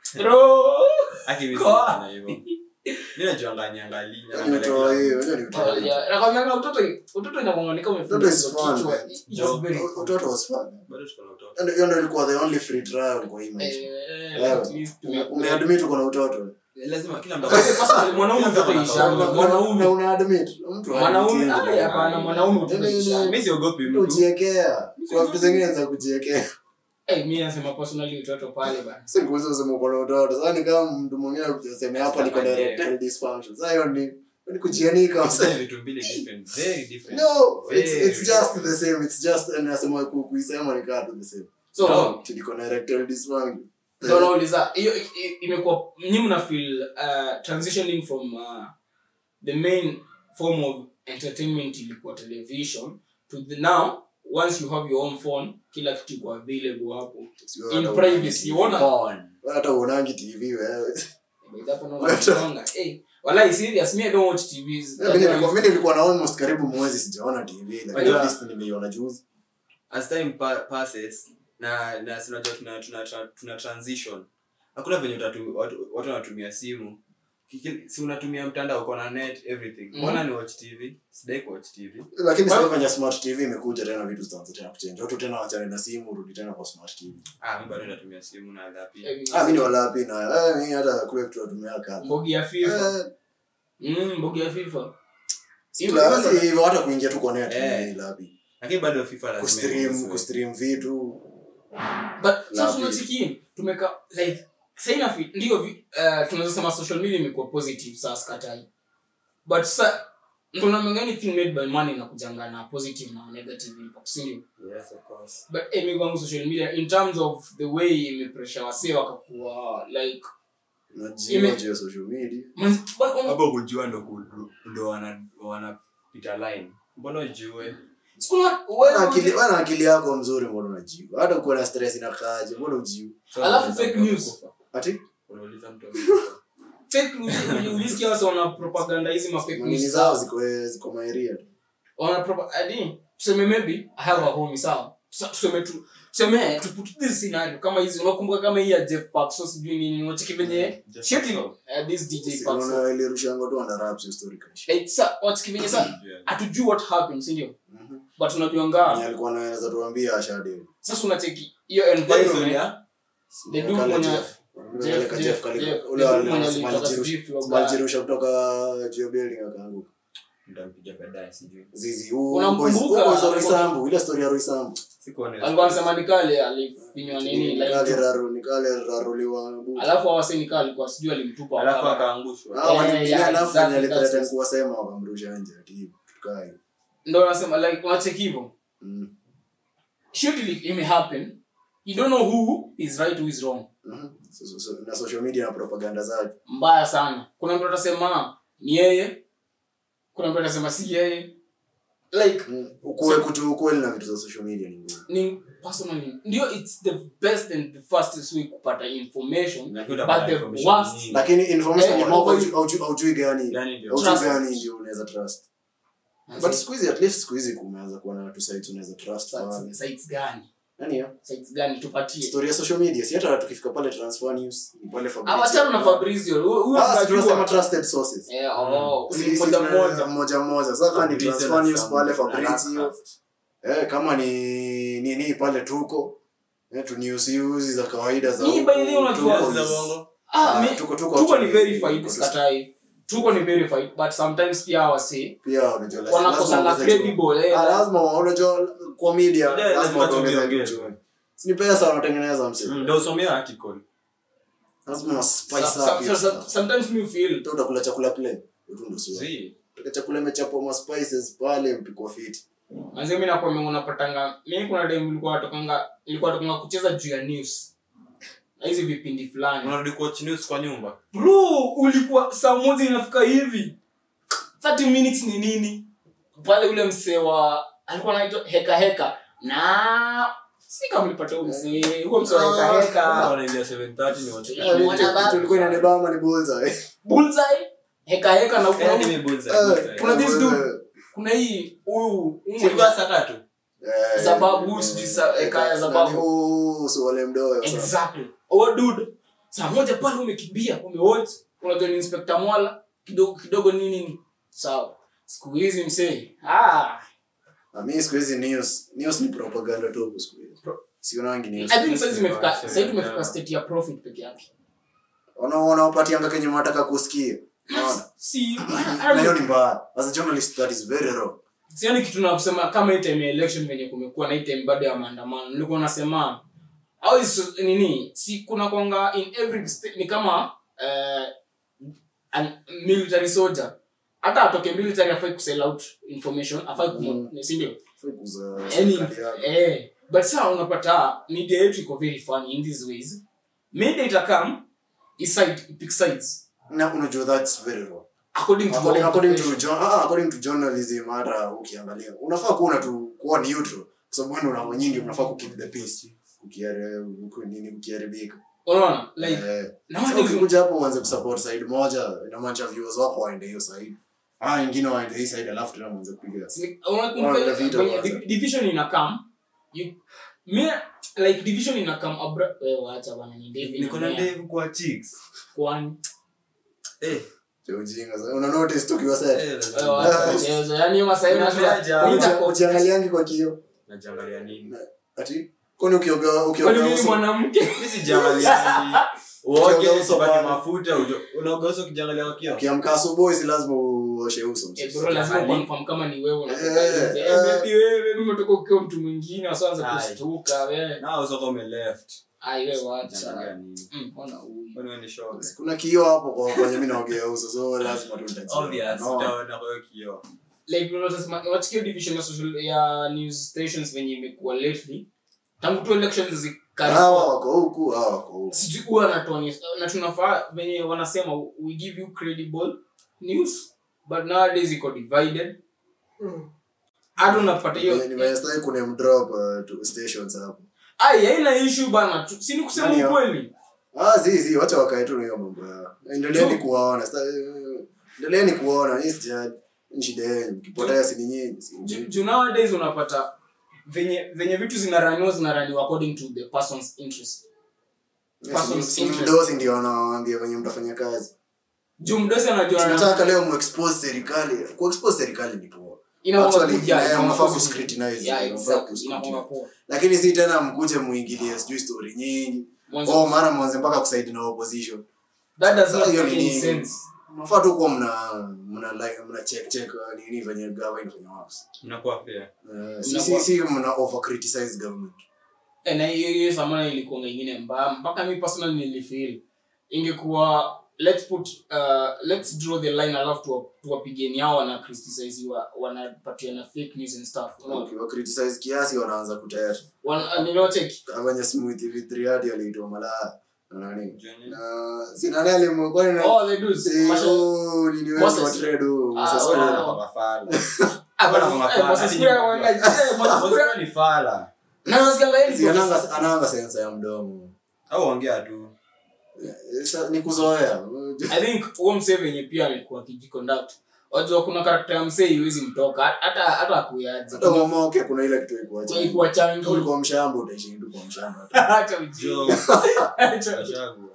bro Aki mimi Kwa- sina hivyo. Mimi najuanga niangalie, Yaani niangalie utoa kila hiyo, mtu. yaani utoa hiyo. nakwambia utoto utoto inakuangalia Utoto is umefundishwa fun, kichwa man. It's Jo- very fun. Utoto was fun. Bado tuko na utoto. Yaani hiyo ndio ilikuwa the only free trial kwa hii maisha. Eh, Wewe, at least ume- tume- umeadmit uko na utoto. Lazima kila mtu Kwa hivyo personally, mwanaume Kila mtu utoto ako na ishanga. kawaida. Mwanaume- Na unaadmit. Mtu mwanaume hajikingi. ai, hapana mwanaume utoto Yaani, ishanga. Mimi siogopi Mtu mtu. hujiekea. Kwa vitu zingine za kujiekea. Eh, mi nasema personally utoto pale bana Si kuweza kusema uko na utoto. Sasa ni kama mtu mwingine akisema hapa niko na erectile dysfunction. Sasa hiyo ni ni kujianika. Sasa ni vitu mbili different, very different. No, it's, Very it's just the same. It's just nasema ku- kuisema ni kaa tu the same. so No. Tuliko na erectile dysfunction. ndo nauliza hiyo i- i- imekuwa nyi mna feel uh, transitioning from uh, the main form of entertainment ilikuwa television to the now once you have your own phone kila kitu iko available hapo Sio in hata privacy uonangi uona Porn. TV. Hata uonangi TV wewe. Hapo naona kutonga. Eh, wallahi serious me i don't watch tvs Mimi nilikuwa mimi nilikuwa na almost karibu mwezi sijaona TV lakini Wajua- at least nimeiona juzi. as time pa passes na na si unajua tuna, tuna, tuna, tuna transition hakuna venye utatu, watu, watu wanatumia simu Kiki- si unatumia mtandao uko na net everything Mhm. mbona ni watch tv sidai ku watch tv Lakini Well- sasa kwenye smart TV imekuja tena vitu zitaanza tena kuchange. Watu tena wachane na simu rudi tena kwa smart TV. ah mimi bado natumia simu na lapi Ah mimi ni walapi na eh mimi hata kule kitu natumia kama. mbogi ya fifa Eh, mm, mbogi ya fifa si la- si hivyo hata kuingia tu kwa net Eh. ni lapi. lakini bado fifa lazima Kustream iwe. kustream vitu. but La sasa pili. unachiki tumeka like saina fi ndio vi- uh, tunaweza sema social media imekuwa positive sasa sikatai but sa kuna mengi anything made by money na kujanga na positive na negative impact si ndio yes of course but eh, mimi kwangu social media in terms of the way imepressure wasee wakakuwa like Najua Ime- juu ya social media. man, but on, hapo kujua ndo ku- ndo wana wanapita line mbona ujue sikuna Wana akili wewe wana akili yako mzuri mbona unajiu. Hata uko na stress inakaaje mbona ujiu. Alafu fake news. Ati unauliza mtu fake news ulisikia wasa wana propaganda hizi ma fake manini news zao ziko eh, ziko maeria tu. wana propa- adi tuseme maybe i have a home sawa Tusa- tuseme tu tuseme to put this scenario kama hizi unakumbuka kama hii ya Jeff Paxos sijui nini unacheki venye Jeff shit Paxos. uh, this DJ Si Paxos unaona ilirushangwa tu under wraps history kaisha. like sa unacheki venye sa hatujui what happened si ndio Mhm. but unajuanga Mwenye alikuwa anaweza tuambia ashade. sasa unacheki hiyo environment the dude Kale mwenye Jeff. Jeff, Kale Jeff, Jeff, kale- Jeff, ule the wa- dude mwenye Small alitoka Jirusha- sijui Florida. Small Jirusha kutoka Geo Building akaanguka. Nitampiga baadaye, sijui. Zizi, huu Unamkumbuka? boys- huu boys wa Alikuwa- Roysambu, ile story ya Roysambu. Sikuona hiyo alikuwa story. anasema nikale alifinywa nini Ni kale like raru- ni kale raruliwa buti. alafu awase nikale alikuwa sijui alimtupa alafu wakala. akaangushwa Ah, Yeah, walimpiga yeah, alafu exactly, mwenye alithreaten that's- kuwasema wakamrusha nje ati tukae. ndo nasema like unacheki hivyo Mm. shit ili- ime happen you don't know who is right who is wrong Mhm. So- so- so- na social media na propaganda zake mbaya sana kuna mtu atasema ni yeye kuna mtu atasema si yeye like Mm. ukuwe kutu ukweli na vitu za social media ni ngumu ni personally ndio it's the best and the fastest way kupata information Na kitu utapata but the information worst nyingi. lakini information Eh, ni mambo over- haujui- haujui- haujui gani Gani ndio? haujui Trust. gani ndio unaweza trust but siku hizi at least siku hizi kumeanza kuwa na two sides unaweza trust pale sites gani nani hiyo sites gani tupatie story ya social media si hata tukifika pale transfer news ni pale Fabrizio. awachana na Fabrizio Huyu- huyu ah si tunasema tunajua. trusted sources Eh, oh, Si- ni si mmoja tuna- mmoja mmoja mmoja sasa kama ni Fabrizio transfer na news Sam- pale na Fabrizio Rasta. eh kama ni nini pale tuko eh tu news hizi za kawaida za Hii by the way huku, unajua Tuko za is- bongo. ah, Ah, mi- tuko- tuko tuko ni actually- verified tuko- sikatai tuko ni verified but sometimes pia wase pia unajua lazima- wanakosanga lazima uongeze credible eh, Ah, lazima unajua kwa media Yeah, lazima lazima tuongeze tuongeze. kitu si ni pesa wanatengeneza mse Mm, ndio usomea article. lazima spice so- up so- hiyo so- stuff. sometimes me feel Hata utakula chakula play tu ndo sio Zii. Utaka chakula imechapwa ma spices pale mpikwa fit manze mimi nakwambia unapatanga mimi kuna time nilikuwa natokanga nilikuwa natokanga kucheza juu ya news na hizi vipindi fulani unarudi kuwatch news kwa nyumba bro ulikuwa saa moja inafika hivi 30 minutes ni nini pale ule msee wa alikuwa anaitwa heka heka na si kama ulipata huyo msee huo msee wa heka Kama heka wanaingia 7:30 ni watch. Yeah, mwana baba. kitu ilikuwa inanibamba ni bonza eh. bullseye heka heka na Eh, kuna nimebonza, Eh, bonza. kuna this dude. eh, kuna hii huyu huyu Silikuwa saa tatu eh, Zababu, eh, sijui sa- eh, eka ya nani, Zababu. oh, so wale mdoyo sasa. exactly oh dude saa moja pale umekimbia umewatch unajua ni inspector mwala kidogo kidogo nini nini sawa siku hizi msee ah Na mimi siku hizi news news ni propaganda tu huku siku hizi sionangi news i think sasa imefika Yeah. sasa tumefika state ya profit peke yake wana wanawapatianga kenye wanataka kusikia unaona si na hiyo ni mbaya as a journalist that is very wrong sioni kitu na kusema kama hii time ya election venye kumekuwa na hii time bado ya maandamano nilikuwa nasema au is nini si kuna kwanga in every state ni kama uh, an military soldier hata atoke military afai kusell out information afai kumo Mm. si ndio Kuza Any- serikali yako. eh but saa unapata media yetu iko very funny in these ways media itakam iside pick sides na unajua that's very wrong according to according, our according to profession. jo- ah, according to journalism hata ukiangalia unafaa kuona tu kuwa neutral kwa sababu wewe una nyingi unafaa ku keep the peace kukiare ku- nini kukiharibika unaona like eh na sasa watu ukikuja hapo uanze kusupport side moja inamaanisha viewers wako waende hiyo side ah wengine waende hii side alafu tena mwanze kupiga Ni- Wanaenda unakumbuka vita venye kwanza. div- division ina come you me like division ina come abra wewe waacha bana ni David niko na na ndevu kwa chicks kwani eh Cha ujinga sasa una notice tu kiwa set eh, wewe waacha mchezo yani hiyo masaa Unajuaje? unajua ujiangaliangi kwa kio najiangalia nini ati kwani ukioga kwani ukioga mimi uso mwanamke mimi sijiangalia uoge Ukioga uso usipake pale. mafuta ujo- unaoga uso ukijiangalia kwa kioo ukiamka asubuhi si lazima uoshe uso Eh, bro lazima Jamani. confirm kama ni wewe unatoka Eh, nje. eh. Eh, baby wewe mimi umetoka ukiwa mtu mwingine wasanza Aye. kustuka wewe na uso kama left ai wewe Unajiangalia waacha nini Mm, ona huyu kwani wewe ni shoga kuna kioo hapo kwa kwenye mimi naogea uso so lazima tu nitajua. obvious No. utaona kwa hiyo kioo like unasema unachukua division ya social ya news stations venye imekuwa lately tangu tu elections hawa zikaribia wako huku hawa wako huku sijui huwa anatuonyesha na tunafaa venye wanasema we give you credible news but nowadays iko divided hata unapata hiyo nimestai kuna mdrop uh, to stations hapo ai haina issue bana tu- si ni kusema Nani ya? ukweli ah zi zi wacha wakae tu na hiyo mambo yao endeleeni kuwaona Sta- endeleeni kuwaona hii sija ni shida yenu mkipotea si ni nyinyi si ni Ju- nyinyi. ju nowadays unapata venye venye vitu zinaraniwa zinaraniwa according to the person's interest Person's interest. mdosi ndio wanawaambia venye mtafanya kazi juu mdosi anajua tunataka leo muexpose serikali kuexpose serikali ni poa inakuwa Actually, kuja, yeah, inakuwa mnafaa kuja. kuscrutinize, Yeah, mnafaa exactly, kuscrutinize. inakuwa poa. lakini si tena mkuje muingilie sijui story nyingi Mwanzo- oh maana mwanze mpaka kusaidi na opposition that does not Sasa hiyo make ni any nini? sense mnafaa tu kuwa mna mna like mna check check uh, nini venye government inafanya works Mnakuwa fair. uh, si si si mna over criticize government Eh, na hiyo hiyo samana ilikuwa ingine mbaya mpaka mi personal nilifeel ingekuwa let's put uh, let's draw the line alafu tuwa- tuwapigeni hao wana criticize wa- wanapatiana fake news and stuff Unaona? ukiwa criticize kiasi wanaanza kutayari Wana- niliocheki kwenye smooth hivi 3 hadi aliitwa malaya na nani Johnny. na si nani alimwekuwa ni oh they do Masha- Oh, nini wewe Moses. wa trade huyu, Ah, Moses wewe Kura. na- Kwa mafala. Ah, Bwana but- kwa eh, mafala. Moses Hadi Kura nyinyi wanga- mnajua. eh, Moses Moses Kura- Kura ni fala. na nasikianga yeye ni Si ananga professor. ananga sensa ya mdomo Au ongea tu. Sa- ni kuzoea i think huo msee venye pia amekuwa akijiconduct wajua kuna karakta ya msee iwezi mtoka hata hata akuyaje hata umoke kuna ile kitu ikuacha ikuwa changi ulikuwa mshamba utaishi tu kwa mshamba Acha ujinga. Jo. Acha ujinga. Gachagua.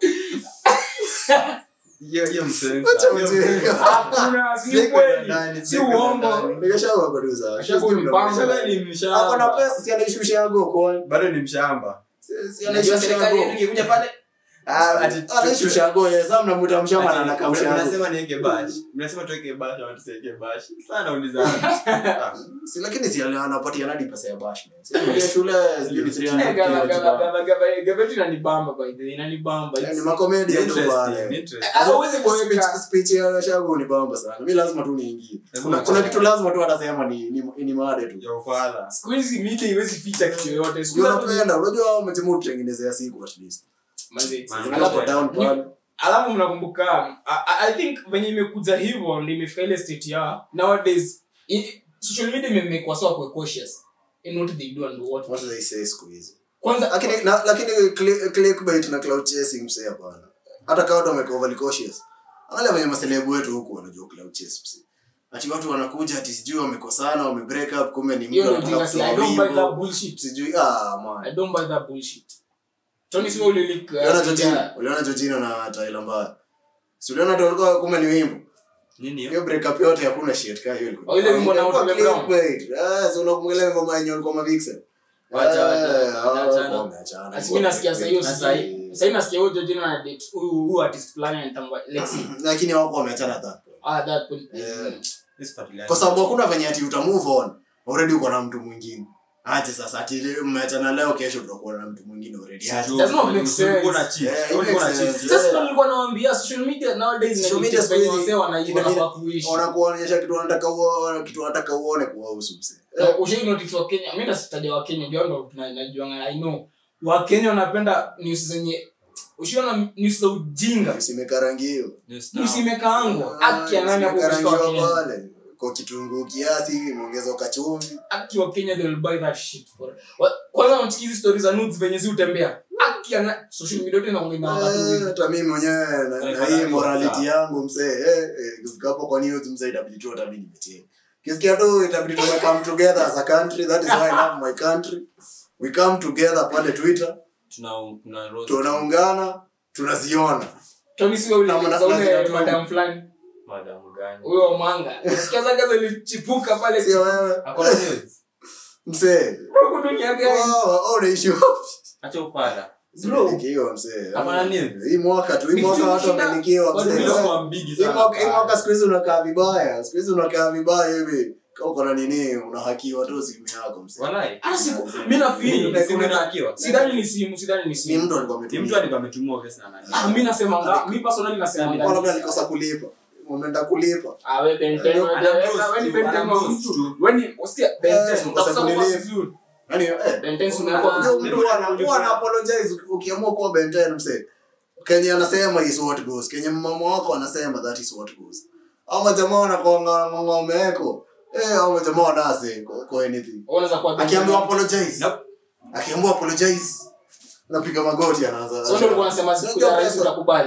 Hiyo hiyo msensa. Acha Hiyo ujinga. msensa. Hakuna, si Siko ukweli. ndani, Si siko uongo. ndani. Nikashagwa kwa duza. Gachagua ni bamba. Gachagua ni mshamba. Ako na pesa si anaishusha yangu kwa bado ni mshamba si si Unajua anaishusha serikali yetu yangu ingekuja pale Ah, ati- anaishusha yangu yeye sasa mnamuta mshamba na Ati, anakausha yangu mnasema niweke bash mnasema tuweke bash ama tusiweke bash sana ulizana Ah, si lakini si ana- anapatia nadi pesa ya bash man. Si anapatia shule sijui ni 300 Eh, gava- kila gava- kitu. gava- gava- gaveti inanibamba by the way, inanibamba. Yaani It's- makomedi ya tu interesting, pale interesting. Ah, huwezi Speech- kuweka- speech ya shagu ni bamba sana mi lazima tu niingie Lazima kuna, kuna uingie. kitu lazima tu atasema ni, ni, ni made tu ya ufala siku hizi media iwezi ficha kitu yoyote Siku Ndio hizi- napenda unajua hao mtimu tutengenezea siku at least Manze, Man, Zingine alafu- kwa down pale alafu mnakumbuka I, I- i think venye imekuja hivyo ndio imefika ile state ya nowadays i- social media imemekwa sawa kwa cautious in what they do and what what do they say siku hizi kwanza lakini na, lakini cli- clickbait na cloud chasing msee hapana hata kama watu wamekuwa overly cautious angalia venye maselebu wetu huku wanajua cloud chase msee ati watu wanakuja ati sijui wamekosana wame break up kumbe ni hiyo mtu ndio anataka jinga si i kutoa don't buy that wimbo bullshit sijui ah man i don't buy that bullshit Tony Sio ulilik uliona Georgina uliona Georgina na Tyler Mbaya si uliona ndio walikuwa kumbe ni wimbo nini hiyo hiyo breakup yote hakuna shit kama hiyo ilikuwa. Oh, ile wimbo na Ilikuwa Otile Brown. clickbait. Ah, so unakumbuka ngoma yenye walikuwa mavixen. Wacha, wacha, Eh, hao waachana. wameachana. Asi mimi nasikia sasa hiyo Na sasa sahi- sasa nasikia huyo Georgina na date huyu huyu artist fulani anatangwa Lexi lakini hawako wameachana at that point. ah that point Eh, Isifuatiliane. kwa sababu hakuna venye ati uta move on already uko na mtu mwingine aje sasa ati ile mmeachana leo kesho tutakuwa na mtu mwingine already aje. Sijui, Does not make ulikuwa na sense. cheat. Yeah, it Ulikuwa na makes cheat. sense. sasa Yeah. ndo nilikuwa nawaambia social media nowadays Social na media vitu siku venye hizi wasee wanaiba ina- nafaa kuishi wanakuonyesha kitu wanataka uone kitu wanataka uone kuwahusu msee Na ushai notice wa Kenya mimi nasitaja wa Kenya ndio ndo tuna- najuanga I know wa Kenya wanapenda news zenye ushiona news za ujinga usimekarangiwa News now. news imekaangwa haki ya nani hapo kwa Imekarangiwa Kenya pale kwa kitunguu kiasi imeongezwa kachumvi haki wa Kenya they will buy that shit for Wa- kwanza mchikizi stories za nudes venye zi utembea haki ya na social media yote inaongea na Eh, watu hata mimi mwenyewe na- na Like, hii wanajua morality sawa. yangu msee eh, eh, ikifika hapo kwa news msee itabidi tu hata mimi nimecheka kisikia tu itabidi tume come together as a country that is why I love my country we come together pale twitter Tuna- tuna roast. tunaungana tunaziona Tony sio ule Na mna- za ule lazima tu- madam fulani Madam gani? huyo manga nasikia zake zilichipuka pale sio wewe Ako na news? msee huko dunia gani oh, oh, unaishi wapi Acha ufala. Bro. Umelikiwa, msee Ako na news? hii mwaka tu hii Ni mwaka kitu watu shida. wamelikiwa Watu msee bila Eh, Kwa mbigi hii sana. mwaka hii mwaka siku hizi unakaa vibaya siku hizi unakaa vibaya hivi kama uko na nini unahakiwa tu simu yako msee Walai. hata siku mimi na Mimi, feel simu inahakiwa. sidhani ni simu sidhani ni ni simu mtu alikuwa Ni ametumia mtu alikuwa ametumia obvious na nani. ah mimi nasema nga mimi personally nasema Kwa labda nga alikosa kulipa umeenda kulipa ah wewe Ben 10 wewe Ana wewe boss wewe ni tu, Ben 10 ana wa boss mtu tu. wewe ni usikia Ben Eh, 10 ukosa utakuwa kunilipa. vizuri yani eh Ben 10 unajua unakuwa mtu huwa ana- huwa ana apologize ukiamua kuwa Ben 10 msee Kenya anasema is what goes Kenya mama wako anasema that is what goes ama jamaa wanakuanga ng'ombe yako eh ama jamaa wanase kwa kwa anything unaweza kuwa Ben 10. akiambiwa apologize Nope. akiambiwa apologize napiga magoti anaanza so ndio ulikuwa unasema siku ya rais utakubali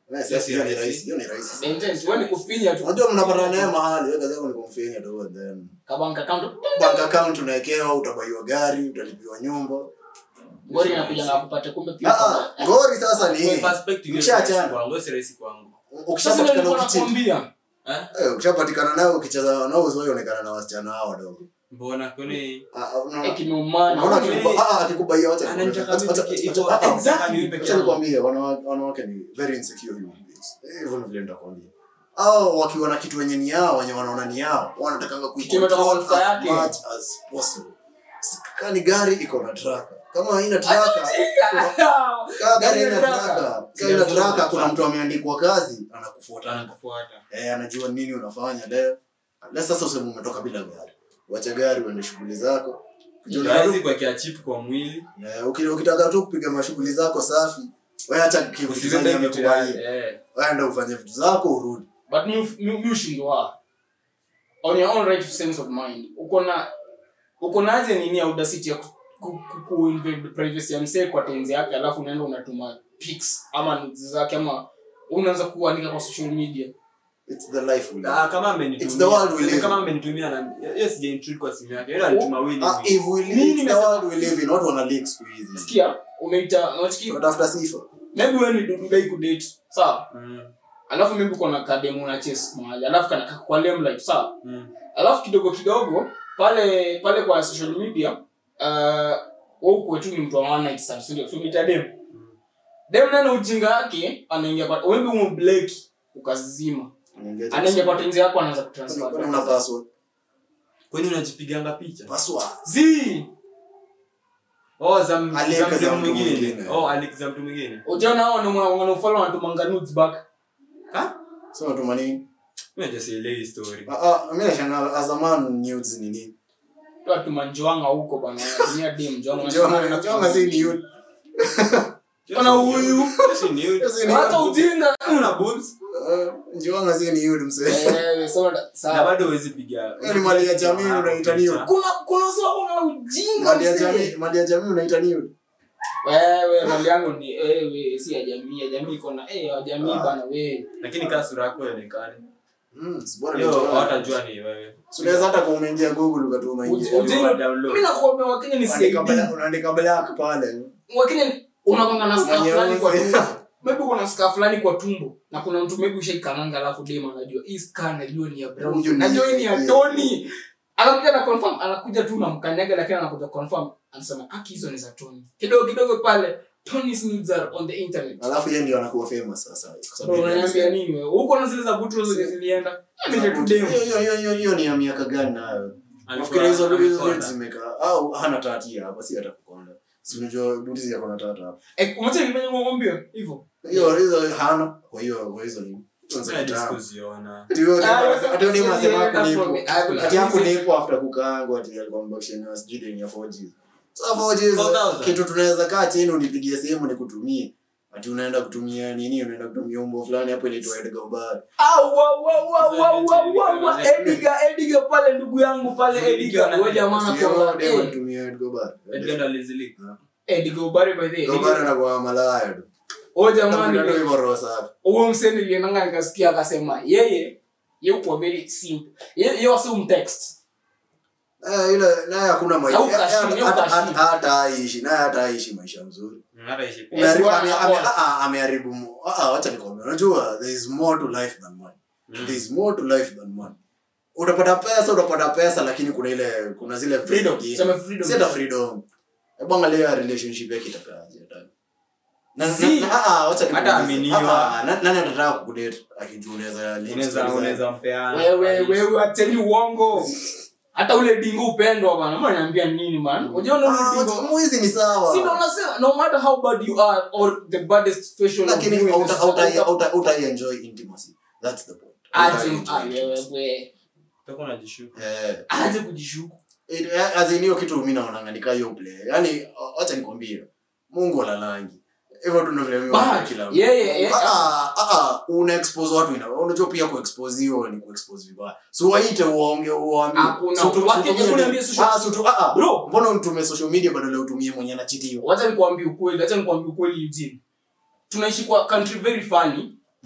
Eh, sasa hiyo ni rahisi hiyo ni rahisi The intent, wewe ni kufinya tu unajua mnapatana naye mahali wewe kazi yako ni kumfinya tu and then Ka bank account bank account unawekewa utabaiwa gari utalipiwa nyumba gori inakuja na kupata kumbe pia Ah, ah, ngori sasa ni Kwa hii perspective, hiyo si Mshaachana. rahisi kwangu, hiyo si rahisi kwangu. sasa ndio ukishapatikana nilikuwa ukichiti nakwambia Eh? eh ukishapatikana nao ukicheza nao usiwaionekana na wasichana hao wadogo Mbona kwani Ah, ah, unaona- eh kimeumana unaona Mimi- akikuba- ah, ah, akikubaia wacha Ananitaka acha- mimi acha- peke- acha- iko- ah, ah, exactly, mimi peke acha yangu. nikwambie wanawake wanawake ni very insecure human beings Eh, hivyo ndivyo nitakwambia au wakiwa na kitu wenye ni yao wenye wanaona ni yao wanatakanga Kimetoka kwa kuicontrol mfuko as yake. much as possible kama ni gari iko na traka kama haina traka kama gari haina traka kama ina traka kuna mtu ameandikwa kazi anakufuata anakufuata eh anajua nini unafanya leo leo sasa useme umetoka bila gari wacha gari uende shughuli zako Juu Hawezi kuwekea chip kwa mwili Eh, uki- ukitaka tu kupiga mashughuli zako safi wewe acha kitu usibebe zenye vitu amekubaia ya- eh. waenda ufanye vitu zako urudi but mi mi- mi ushindwa on your own right sense of mind uko na uko na aje nini audacity ya ku, ku, ku, ku invade privacy ya msee kwa tenzi yake alafu unaenda unatuma pics ama nudes zake ama unaanza kuandika kwa social media it's the life we live. Ah, kama amenitumia- It's the world we live in. kama amenitumia na hiyo sija intrude kwa simu yake yeye alituma wili Ah, if we live, Mimi it's the nimesema- world we live in watu wana leak siku hizi sikia umeita unachiki tunatafuta sifa maybe wewe ni dudai kudate sawa Mm, alafu maybe uko na kademu na chase mahali alafu kana kako kwa limelight sawa mm. alafu kidogo kidogo pale pale kwa social media uh, wewe tu ni mtu wa one night stand sio ndio umeita dem dem nana ujinga yake anaingia kwa wewe umbleki ukazima anaingia kwa tenzi yako anaanza Kwani kutransfer una password kwani unajipiganga picha password zi oh za m- Alike za za mtu mtu mwingine mwingine. oh alike za mtu mwingine ujaona hao ni wanafollow wanatumanga nudes back ha sio tuma nini mimi hata sielewi story ah ah mimi nashangaa as a man news ni nini watu manjoanga huko bana wanatumia dem njoanga Jonga jonga si ni youth Ona huyu. si ni Hiyo si ni hata youth. ujinga una boobs Eh, jonga si ni youth msee eh so na sawa bado huwezi piga Hiyo ni mali ya jamii unaita ni youth. kuna kuna sawa kuna ujinga mali ya msee. jamii mali ya jamii unaita ni youth. wewe mali yangu ni wewe si ya jamii ya jamii iko na eh ya jamii Ah. bana wewe lakini kaa sura yako ionekane Mm, si bora ni hiyo jonga. hawatajua ni wewe Si unaweza hata kama umeingia google ukatuma Uji- ingia ujinga download. mimi nakwambia wakenya ni unaandika CID black- unaandika black pale wakenya unakwanga na scar Mwenye fulani kwa uzi. tumbo maybe kuna scar fulani kwa tumbo na kuna mtu maybe ushaikananga alafu dem anajua hii scar najua ni ya brown Huyu ni- najua hii ni ya yeah. Tony anakuja na confirm anakuja tu na mkanyaga lakini anakuja confirm anasema aki hizo ni za Tony kidogo kidogo pale Tony's nudes are on the internet alafu yeye ndio anakuwa famous sasa kwa sababu Bro, yeye unaniambia alisema. nini wewe huko na zile za butu zenye zilienda mimi tu dem Hiyo- hiyo- hiyo- hiyo- hiyo ni ya miaka gani nayo Alikuwa- nafikiri hizo hizo amekonda. vitu zimekaa au hana tati hapa si hata kukonda si unajua buti yako na tata hapa eh umecha nifanye ngombe hivyo hiyo hizo hana kwa hiyo kwa hizo ni hizo Sasa ni tamu. diskuziona. Ati huyo Ah, dem- sasa ati huyo dem siwezi anasema enda hapo from- nipo. I will- Ati I hapo will say- nipo after kukaangwa ati alikuwa mbakisheni sijui deni ya 4G. Sasa 4G 4,000. kitu tunaweza kaa chini unipigie simu nikutumie ati unaenda kutumia nini unaenda kutumia umbo fulani hapo inaitwa Edgar Obara au wa wa wa wa wa wa wa Ediga Ediga pale ndugu yangu pale Ediga wewe jamaa Sio anakuwa dem eh anatumia Edgar Obara Edgar ndo alizilika. Ediga ubari by the Edgar Obara anakuwa malaya tu wewe Tafuta jamaa tu ni hivyo roho safi huyo mseni niliendanga nikasikia akasema yeye yeye kwa very simple yeye yeye wasi umtext Eh, ile naye hakuna maisha Au kashini, hata- au hata- kashini. hata aishi naye hata aishi maisha mzuri Mm, hata ishi- Eh, Umeharibu- bwana, ame- ame- bwana. ah, ah, ameharibu mo- ah, ah, wacha nikwambie unajua there is more to life than money Mm. there is more to life than money utapata pesa utapata pesa lakini kuna ile kuna zile vitu freedom zingine. sema freedom si hata freedom hebu angalia relationship yake itakaaje hata na, na, Si. na, ah, ah, wacha Hata nikuulize. aminiwa. Ah, ah, na- nani atataka kukudate akijua unaweza link Unaweza- stories unaweza zake? mpeana. wewe wewe ateni uongo hata ule dingo upendwa bana mbona niambia nini man unaona Ah, ule wacha- dingo mwizi ni sawa si ndo unasema no matter how bad you are or the baddest facial of lakini you in hauta- this- hauta- hauta- hauta- hautai enjoy intimacy that's the point aje Hautai enjoy ah, wewe intimacy. wewe Utakuwa unajishuku. Eh, aje kujishuku It- eh, as in hiyo kitu mi naonanga ni kaa hiyo play yaani wacha nikwambie mungu alalangi hivyo tu ndio vile mimi naona But, kila mtu. yeye- yeye- Ah, ah, ah, ah, una expose watu ina unajua pia kuexpose hiyo ni kuexpose vibaya so waite uonge uambie Hakuna. So tu- Wake- so tumie- hakuna ambia social- ah, so tu- ah, ah, Bro. mbona utumie social media badala ya utumie mwenye anachitiwa wacha nikwambie ukweli wacha nikwambie ukweli Eugene tunaishi kwa country very funny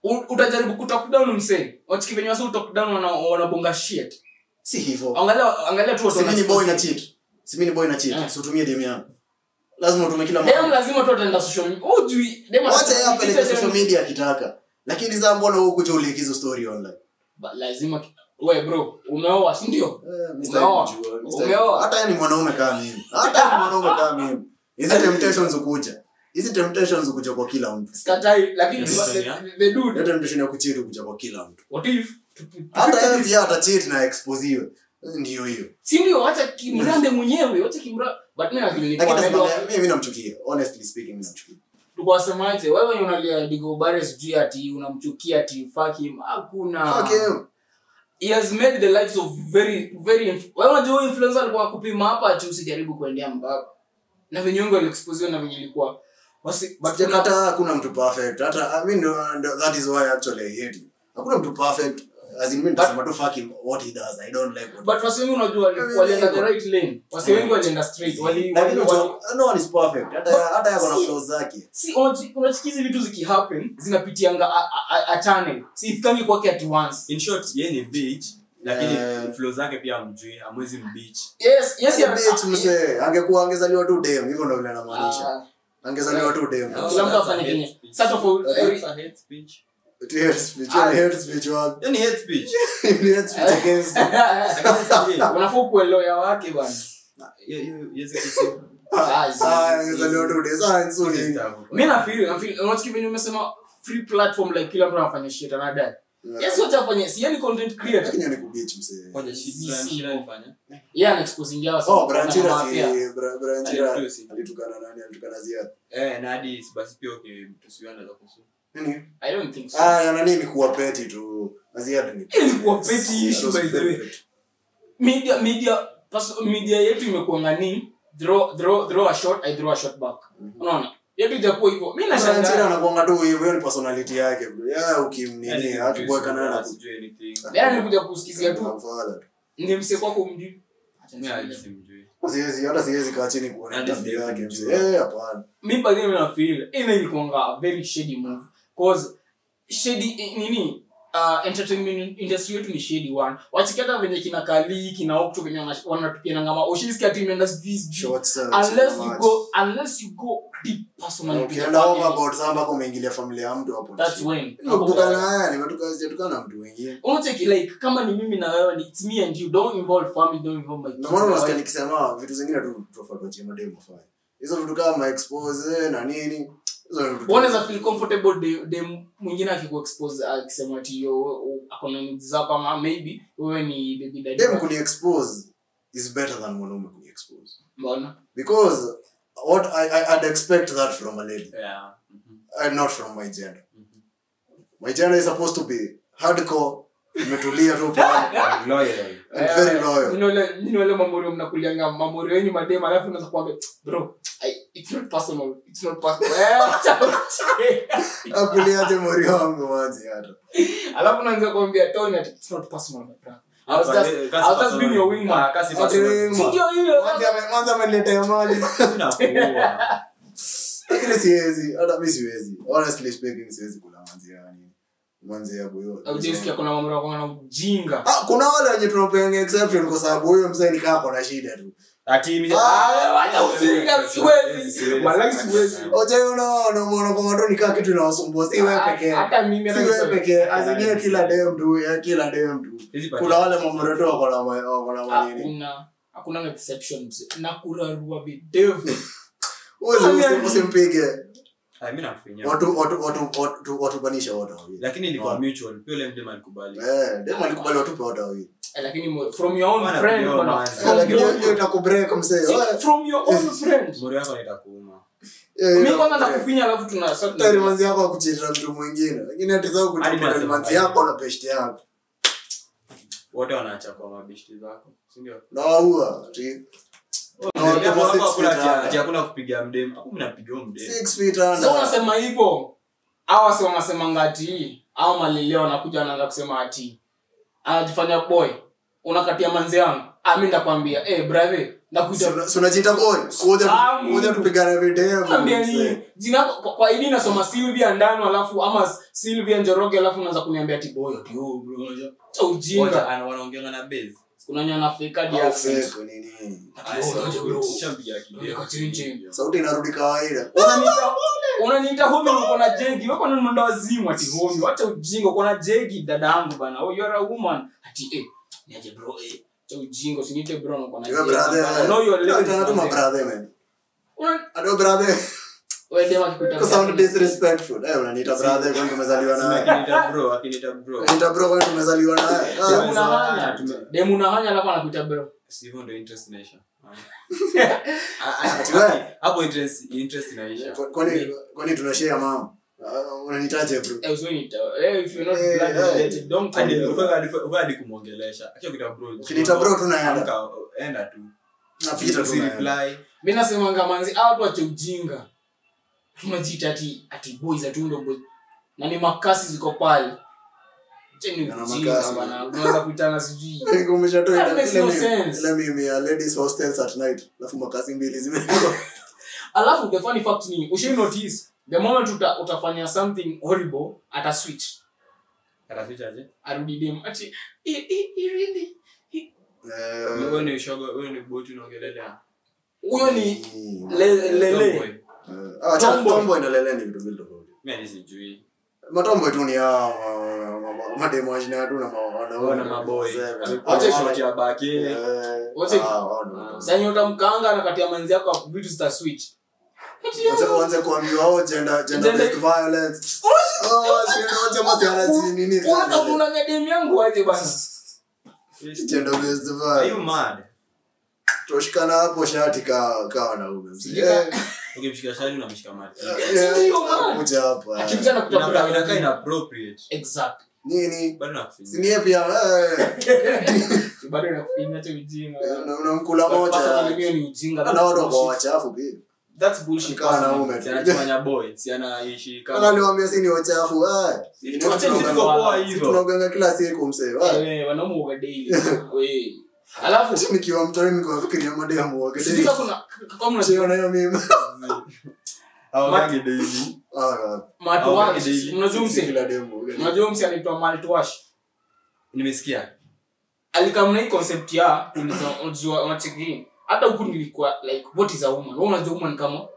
U- utajaribu kutop down msee wachiki venye wasi utop down wana- wanabonga shit si hivyo angalia angalia tu watu simini boy na wanasikia- cheat simini boy na cheat Eh. so tumie demu yangu lazima utume kila dem mara lazima tu ataenda social media hujui dem wacha atasema, yeye apeleke "Nikiita social dem-" media akitaka lakini sasa mbona wewe kuja ulikizo story online Ba- lazima ki- we bro umeoa si ndio Eh, mimi Umeoa. sitaki kujua, mimi sitaki- Umeoa. hata yeye ni mwanaume kama mimi hata yeye ni mwanaume kama mimi hizi temptations ukuja hizi temptations ukuja kwa kila mtu sikatai lakini Yes, the- yeah. the- the dude hiyo temptation ya kucheat ukuja kwa kila mtu what if tupi- hata yeye pia atacheat na exposiwe ndio hiyo si ndio wacha kimrande mwenyewe wacha kimra but mimi akili ni lakini kwa nasimamia- mimi mimi namchukia honestly speaking mimi namchukia tukawasemaje wewe wenye unalia digobare sijui ati unamchukia ati fuck him hakuna fuck him he has made the lives of very very inf- wewe unajua huyu influencer alikuwa kupima hapa ati usijaribu kuendea mbaba na venye wengi waliexposiwa na venye ilikuwa wasi but sijakata hakuna mtu perfect hata i mean ndo- ndo- that is why actually i hate him hakuna mtu perfect as in mimi nitasema tu fuck him what he does i don't like what but wasi wengi unajua wali- Yeah, walienda yeah. the right lane wasi wengi walienda straight wali lakini wali- wali- unajua, no one is perfect hata hata yako na Si- flaws zake si unachi- unachiki hizi vitu zikihappen zinapitianga a, a, a channel si ifikangi kwake at once in short yeye ni bitch lakini Eh. flow zake pia amjui amwezi mbitch yes yes Yeye ya- bitch msee angekuwa angezaliwa tu dem hivyo ndo vile anamaanisha Ah, angezaliwa tu dem Kila mtu afanye kenye. Sasa tofauti- That's a hate speech. Ati hate speech Ah. yani hate speech wapi Hiyo ni hate speech. Ni hate speech against unafaa ukuwe lawyer wake bwana Hiyo- hiyo- hiyo si kusema. Ah, zi- ah zi- angezaliwa tu dem sasa nzuri Hizi stuff. mi nafeel nafeel unachiki venye umesema free platform like kila mtu anafanya shit anadai yes wacha afanye si yani content creator lakini ni kubitch msee Ngoja, shit, Brian Chira alifanya. yeye ana exposing yao oh Branchira mafia si Bra- Branchira Alitu si. alitukana nani alitukana Ziad Eh, na hadi basi pia okay, tusiwe anaweza kusu. nini i don't think so ah ya nani ni kuwa peti tu Ziad ni Hii ilikuwa petty issue, by the way. media media pas, media yetu imekuanga ni throw throw throw a shot i throw a shot back unaona yetu ijakuwa hivyo mimi Branchira nashangaa anakuanga tu hivyo hiyo ni personality yake bro ya Yaani ukimnini sijui hatuboeka naye sura, na sijui anything. Yaani nilikuja kusikizia tu Unamfuata tu. ni mse kwako mjui Mimi hadi simjui. siwezi hata siwezi kaa chini kuona Hadi tabia yake siwezi mzee kujua. eh hapana mi by the way na feel ina ilikuanga a very shady move cause shady eh, nini uh, entertainment industry yetu ni shady one wachikata venye kina kali kina okto venye wana- wanatupiana ngama ushisikia tu imeenda sijui sijui short search unless na you match. go unless you go deep personally to the ukienda family, overboard sasa mpaka umeingilia familia ya mtu hapo that's when nimekutukana haya nimetoka sijatukana na mtu wengine unacheki like kama ni mimi na wewe ni it's me and you don't involve family don't involve my kids ndio maana my unasikia wife. nikisema vitu zingine tu tofauti wachie mademu wafanye hizo vitu kama expose na nini hizo ni vitu unaweza feel comfortable de, de mwingine akikuexpose akisema ati yo akona needs zako ama maybe wewe ni baby daddy dem wake. kuni expose is better than mwanaume kuni expose mbona because what I, I I'd expect that from a lady Yeah. Mhm. and not from my gender Mhm. my gender is supposed to be hardcore imetulia tu pale I'm loyal. and very loyal Nile nile mamorio mnakulianga mamorio yenyu madema alafu unaweza kuambia bro I, it's not personal it's not personal Eh, acha uche. akuliaje mori wangu wazi hata alafu unaanza kuambia Tony ati it's not personal my brother I was Hapa, just eh, I kasi was just being your personal. wingman Ah, kasi Ati personal. wingman. Si ndio hiyo Mwanzi ame- mwanzi ameniletea mali Inakuua. lakini siwezi hata mi siwezi honestly speaking siwezi kula manzi yani manzi ya buyo Ujisikia kuna mamorio kwa na ujinga ah kuna wale wenye tunapeanga exception kwa sababu huyo mzee ni kaa kona shida tu Ati imi- Ah, wacha ujinga, siwezi. Siwezi. Walai siwezi. ojaona unamuona kwa watu ni kaa kitu inawasumbua si wewe pekee hata mimi si wewe pekee azenyewe kila dem tu ya kila dem tu Hizi pati- kuna wale mamoreto wako na ma- wako na manini hakuna hakuna exceptions na kurarua videvu uwezi usi- usimpige Ah, mi nakufinya. watu watu watu watu watupanisha wote wawili lakini ilikuwa Oh. mutual pia ule mdem alikubali eh dem alikubali watupe wote wawili Eh, lakini mo- from your own Wana friend kujua bwana. man. From lakini your- hiyo itakubreak msee See, Wewe, from your own friend mori yako naita kuuma hiyo- hiyo mi kwanza itakubreak. nakufinya alafu tuna sasa tuna- Hata manzi yako akucheza mtu mwingine lakini hati zao Hadi kucheza nasema manzi hivi. yako na peshte yako wote wanaacha kwa mabishti zako sindio na waua ati na watu Mdem wa wako six hakuna feet ati- under. ati hakuna kupiga mdem aku mnapiga huyo mdem Six feet so under. unasema hivyo awa si wanasemanga ati au malileo wanakuja wanaanza kusema ati anajifanya boy unakatia manzi yangu ah mimi ndakwambia eh brother ndakuita Si- si unajiita boy kuja Ah, kuja tupigane video Naambia mzee. nini? Jina kwa, kwa ID nasoma Sylvia Ndano alafu ama Sylvia Njoroge alafu unaanza kuniambia ati boy ati oh bro. unajua. Cha Wote ujinga. ana- wanaongeanga na base. Kuna nyana fake hadi Au accent. fake, nini Ah, Oh, si- unajua bro. ushampiga kideo. Unaweka chini chini. sauti inarudi kawaida Unaniita unaniita homi uko na jegi. Wewe kwa mwenda wazimu ati homi. Acha ujinga uko na jegi dada yangu bana. Oh you are a woman. Ati eh niaje bro eh. Cha ujinga usiniite bro uko na Yo, jegi. brother. bana. No you are Yo, ladies. tena tu manze. mabrother, man. Una- Ado brother wewe dema kikuta. Kwa sound disrespectful eh unaniita brother kwani tumezaliwa Sema naye akiniita bro, akiniita bro. unaniita bro kwani tumezaliwa naye Demu Ah, unahanya. tume- Demu unahanya alafu anakuita bro. Si hivyo ndio interest inaisha. Ah. Ati wewe? Hapo interest interest inaisha. kwa- kwani kwani tunashare mama Ah, unanitaje bro Eh, usiniita. Eh, if you're not Eh, blood eh. related, don't call Hadi me. ufanye hadi ufanye hadi kumwongelesha. Acha kuita bro. Ukiniita bro, tunaenda. Amka, enda tu. napita tu Usi naye. reply. mi nasemanga manzi hawa watu wache ujinga tunajiita ati ati boys atundo boys na ni makasi ziko pale Acha ni Na ujinga makasi. bana unaweza kuitana sijui Like, umeshatoa That ile- makes ile no meme- sense. ile meme ya ladies hostels at night alafu makasi mbili zimewekwa alafu the funny fact ni ushai notice the moment uta, utafanya something horrible ata switch Ataficha aje? arudi dem ati "I- I- I really Eh, Wewe ni shoga, wewe ni boti unaongelelea. huyo ni mm. le- lele Tomboy. Eh, ah, cha- Tomboy. tomboy na lele ni vitu mbili tofauti Mimi hadi sijui. matomboy tu ni hao ma- ma- ma- mademo wajina tu na ma- wanaume. Wana maboy. Wazee. Wacha Ah, shoti ya baki. eh, Wacha- ah, wao ndio matomboy. sasa utamkaanga na kati ya manzi yako vitu zita switch Ati, Wacha uanze kuambiwa oh, gender gender Gender- based violence oh shit wacha masiana chini nini Unataka kunamia dem yangu aje bana gender based Are you violence mad? toshikana hapo shati ka ka wanaume Sijika- Eh, Ukimshika shari unamshika mati. eh, Ndio, man. kuja hapa Akikuja na Inakaa kutafuta inakaa inappropriate. exact nini Bado nakufinya. sinie pia eh, bado nakufinya tu ujinga una- unamkula Personally, moja mimi ni ujinga na that's watu wako bullshit. wachafu pia that's bullshit Kaa wanaume Si tu. anajifanya boy, si anaishi kama kama niwaambia si ni wachafu eh. Ni Tuache tunauganga- sisi kwa poa si hivyo. tunauganga kila siku msee eh. Eh, wanaume huoga daily we alafu nikiwa mtoni nikuwafikiria mademu wake sijui kama kuna kama kuna Siona hiyo mimi Hawagangi daily. Ah, mouthwash daily. unajua si msi kila demu unajua msi anaitwa mouthwash Nimesikia. alikamna hii concept ya unajua- unajua unacheki hata huku nilikuwa like what is a woman wewe unajua woman kama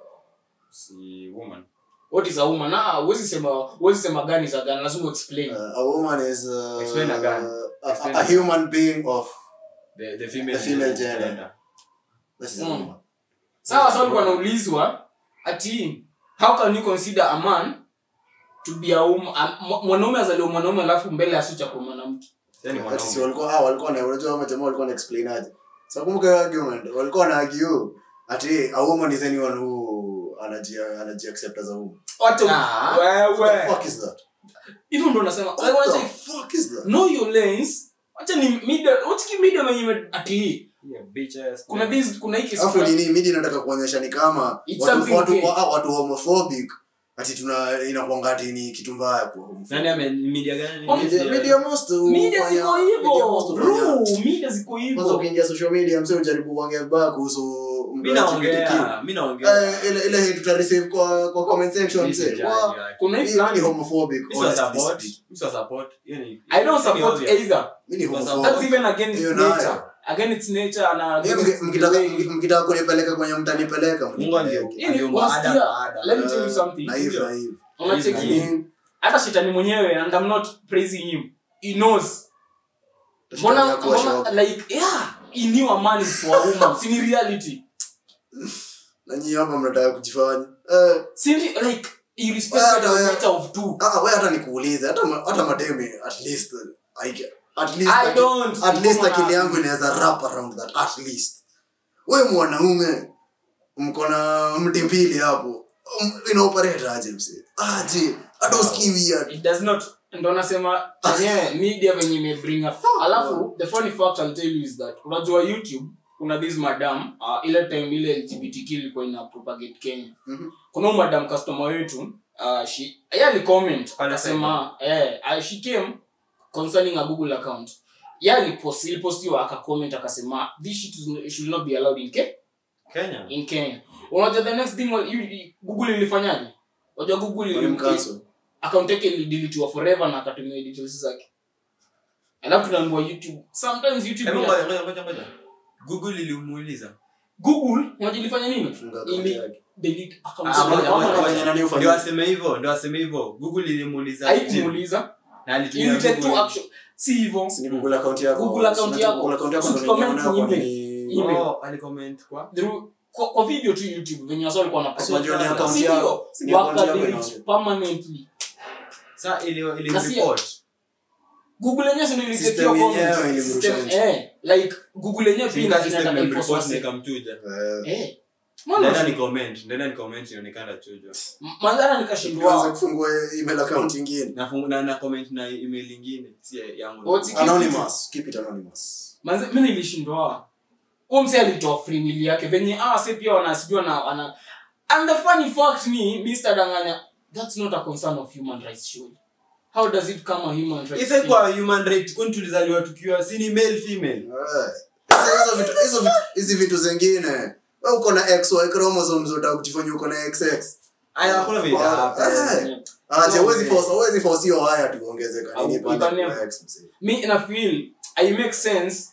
Si woman. what is a woman na huwezi sema huwezi sema gani za gani lazima explain Uh, a woman is uh, Explain again. a, Explain a again. human being of The the female The female gender. this is a Mm. woman. sawa sawa alikuwa anaulizwa ati how can you consider a man to be a woman a- mwa- mwanaume azaliwa mwanaume alafu mbele asucha kwa mwanamke Yaani Ati si mwanaume. walikuwa ah walikuwa na unajua kama jamaa walikuwa na explain aje. So kumbuka hiyo argument walikuwa na argue ati a woman is anyone who anaji anaji accept as a woman. wacha Ah. What the wewe fuck is that? hivyo ndo nasema What like, the wacha fuck is that? know your lanes wacha ni media wacha ki media wenye ime- ati Yeah, bitch ass. kuna this kuna hiki Alafu nini midi nataka kuonyesha ni kama It's watu something watu, gay. wa, watu homophobic ati tuna inakuanga ati ni kitu mbaya kwa homophobic. Nani ame media gani? Oh, Media, media most media hufanya- ziko media hivyo most hufanya- bro media ziko kwanza hivyo ukiingia social media mse ujaribu kuongea vibaya kuhusu mtu Mimi wa LGBTQ. naongea, mimi naongea. Eh, ile ile hate tuta receive kwa kwa comment section Mimi mse. sijali, Wa- like. kuna hii Mimi ni fulani homophobic. Mimi siwa honestly support. speaking. Mimi siwa support. Hiyo ni- i don't hiyo ni support obvious. either Mimi ni That's that's homophobic. even against Hiyo nayo. nature against nature na Mimi against mki- mkitaka the way- mki- mkitaka kunipeleka kwenye mtanipeleka Mungu mnipeleke. ange- Hii ni angeumba unasikia, Adam na Adam. let me tell you Eh, something. naive, Ndio. naive. unacheki Naive. hata shetani mwenyewe and i'm not praising him he knows Shetani mbona hakuwa mbona shocked. like yeah he knew a man is for a woman si ni reality Na nyinyi hapa mnataka kujifanya. Eh, si ni- like he respected Well, the yeah. nature of two ah, wewe hata nikuulize hata ma- hata mademi at least I get- at least I aki- don't. at least Mbona- akili yangu inaweza wrap around that at least wewe mwanaume mko na mti mbili hapo um, inaoperate aje mse aje hata usikii weird it does not ndo nasema yenyewe media venye imebring up alafu the funny fact I'll tell you is that unajua youtube kuna this madam uh, ile time ile lgbtq ilikuwa ina propagate kenya Mhm. kuna huyu madam customer wetu uh, she yeye alicomment Pale akasema eh uh, she came concerning a google account ya ilipost ilipostiwa akacomment akasema this shit is- should not be allowed in Ke- Kenya. in Kenya unajua the next thing wa- you- you- Google ilifanyaje unajua Google ili- Walimcancel. account yake ilideletiwa forever na akatumia details zake alafu tunaambiwa youtube sometimes youtube Hebu ina- ngoja, ngoja, ngoja, ngoja. Google ilimuuliza. google unajua ilifanya nini Funga account ili yake. delete account Ah, zake. ngoja, ngoja, Ama- ngoja. nani ufanye? Ndio aseme hivyo, ndio aseme hivyo. Google ilimuuliza. haikumuuliza Na alitumia ili take two Google. action si hivyo Si ni Google account yako. Google account Si yako. Google account yako Si ndio comment unaona ni kwa email. nini- Email. Oh, alicomment kwa? through kwa, kwa video tu youtube venye wasa walikuwa na Si unajua ni account Si yako. ndio? Si ni account yako Wakadelete inaona. permanently Sasa ili ili Na si- report. google yenyewe si ndio System ilitetea comment. yenyewe ilimrusha System- nje. eh like google yenyewe pia Singa ina- system inataka imreport enforce na wase. ikamchuja. Eh, eh Mbona Nenda usi- ni comment, nenda ni comment inaonekana chujwa. mandhara tuanze nikashindwa kufungua email account ingine. Na fungu- na na comment na email nyingine, si yangu. What's it- Anonymous. Keep it anonymous. manze mi nilishindwa huo mse alitoa free will yake venye ah se pia wanasijua na wana and the funny fact ni Mr. Danganya that's not a concern of human rights surely how does it come a human rights Ife thing? kwa human right kwani tulizaliwa tukiwa si ni male female. Eh. Hizo- hizo vitu- hizo vitu- hizi vitu zingine we uko na xy chromosomes utaka kujifanya uko na xx Aya hakuna vile hapa. Eh. aje So, huwezi eh. force huwezi force hiyo haya tuongezeka nini Au- pale ibane- kwa x mzee mi na feel i make sense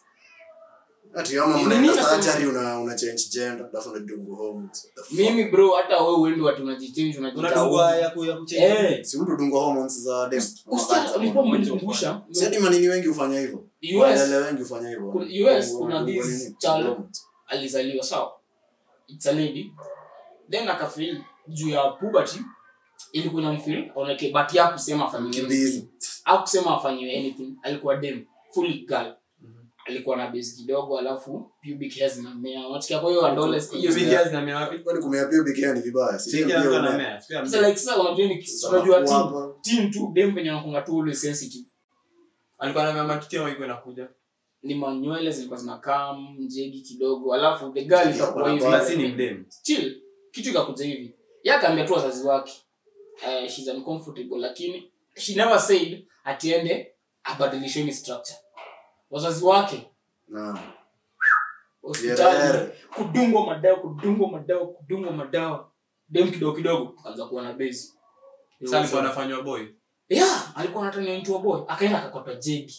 ati kama Ni- mnaenda nini nasema- surgery una una change gender alafu unadungu hormones What the fuck? mimi bro hata wewe uende watu unajichange unajita Unadungwa ya ku ya kuchange. eh si mtu dungu hormones za dem usikia ulikuwa umenikumbusha si hadi manini wengi hufanya hivyo US Waelele wengi hufanya hivyo Kuna- US Dungu- kuna dungu this nini? child- Hormones. alizaliwa sawa it's a lady then akafeel juu ya puberty ilikuwa inamfeel oneke but ya kusema afanyiwe Mkimbizi. anything. hakusema afanyiwe anything alikuwa dem fully girl alikuwa na base kidogo alafu pubic hair zinamea unasikia kwa hiyo adolescent hiyo Hiyo sija- videos na mia wapi? kwani kumea pubic hair ni vibaya si Si dem kila pia mtu una- anamea. Si kila mtu. sasa like sasa unajua ni za unajua teen makuapa. teen tu dem venye anakunga tu always sensitive Alikuwa anamea matiti au iko inakuja. ni manywele zilikuwa zinakaa mjegi kidogo alafu the girl ikakuwa hivi Kuna Basi ni mdem. chill kitu ikakuja hivi ye akaambia tu wazazi wake uh, shes uncomfortable lakini she never said atiende abadilisheni structure wazazi wake Na. hospitali Yerere. kudungwa madawa kudungwa madawa kudungwa madawa dem kidogo kidogo akaanza kuwa na bezi Sasa alikuwa anafanywa boy. yeah alikuwa anatania mtu wa boy akaenda akakota jegi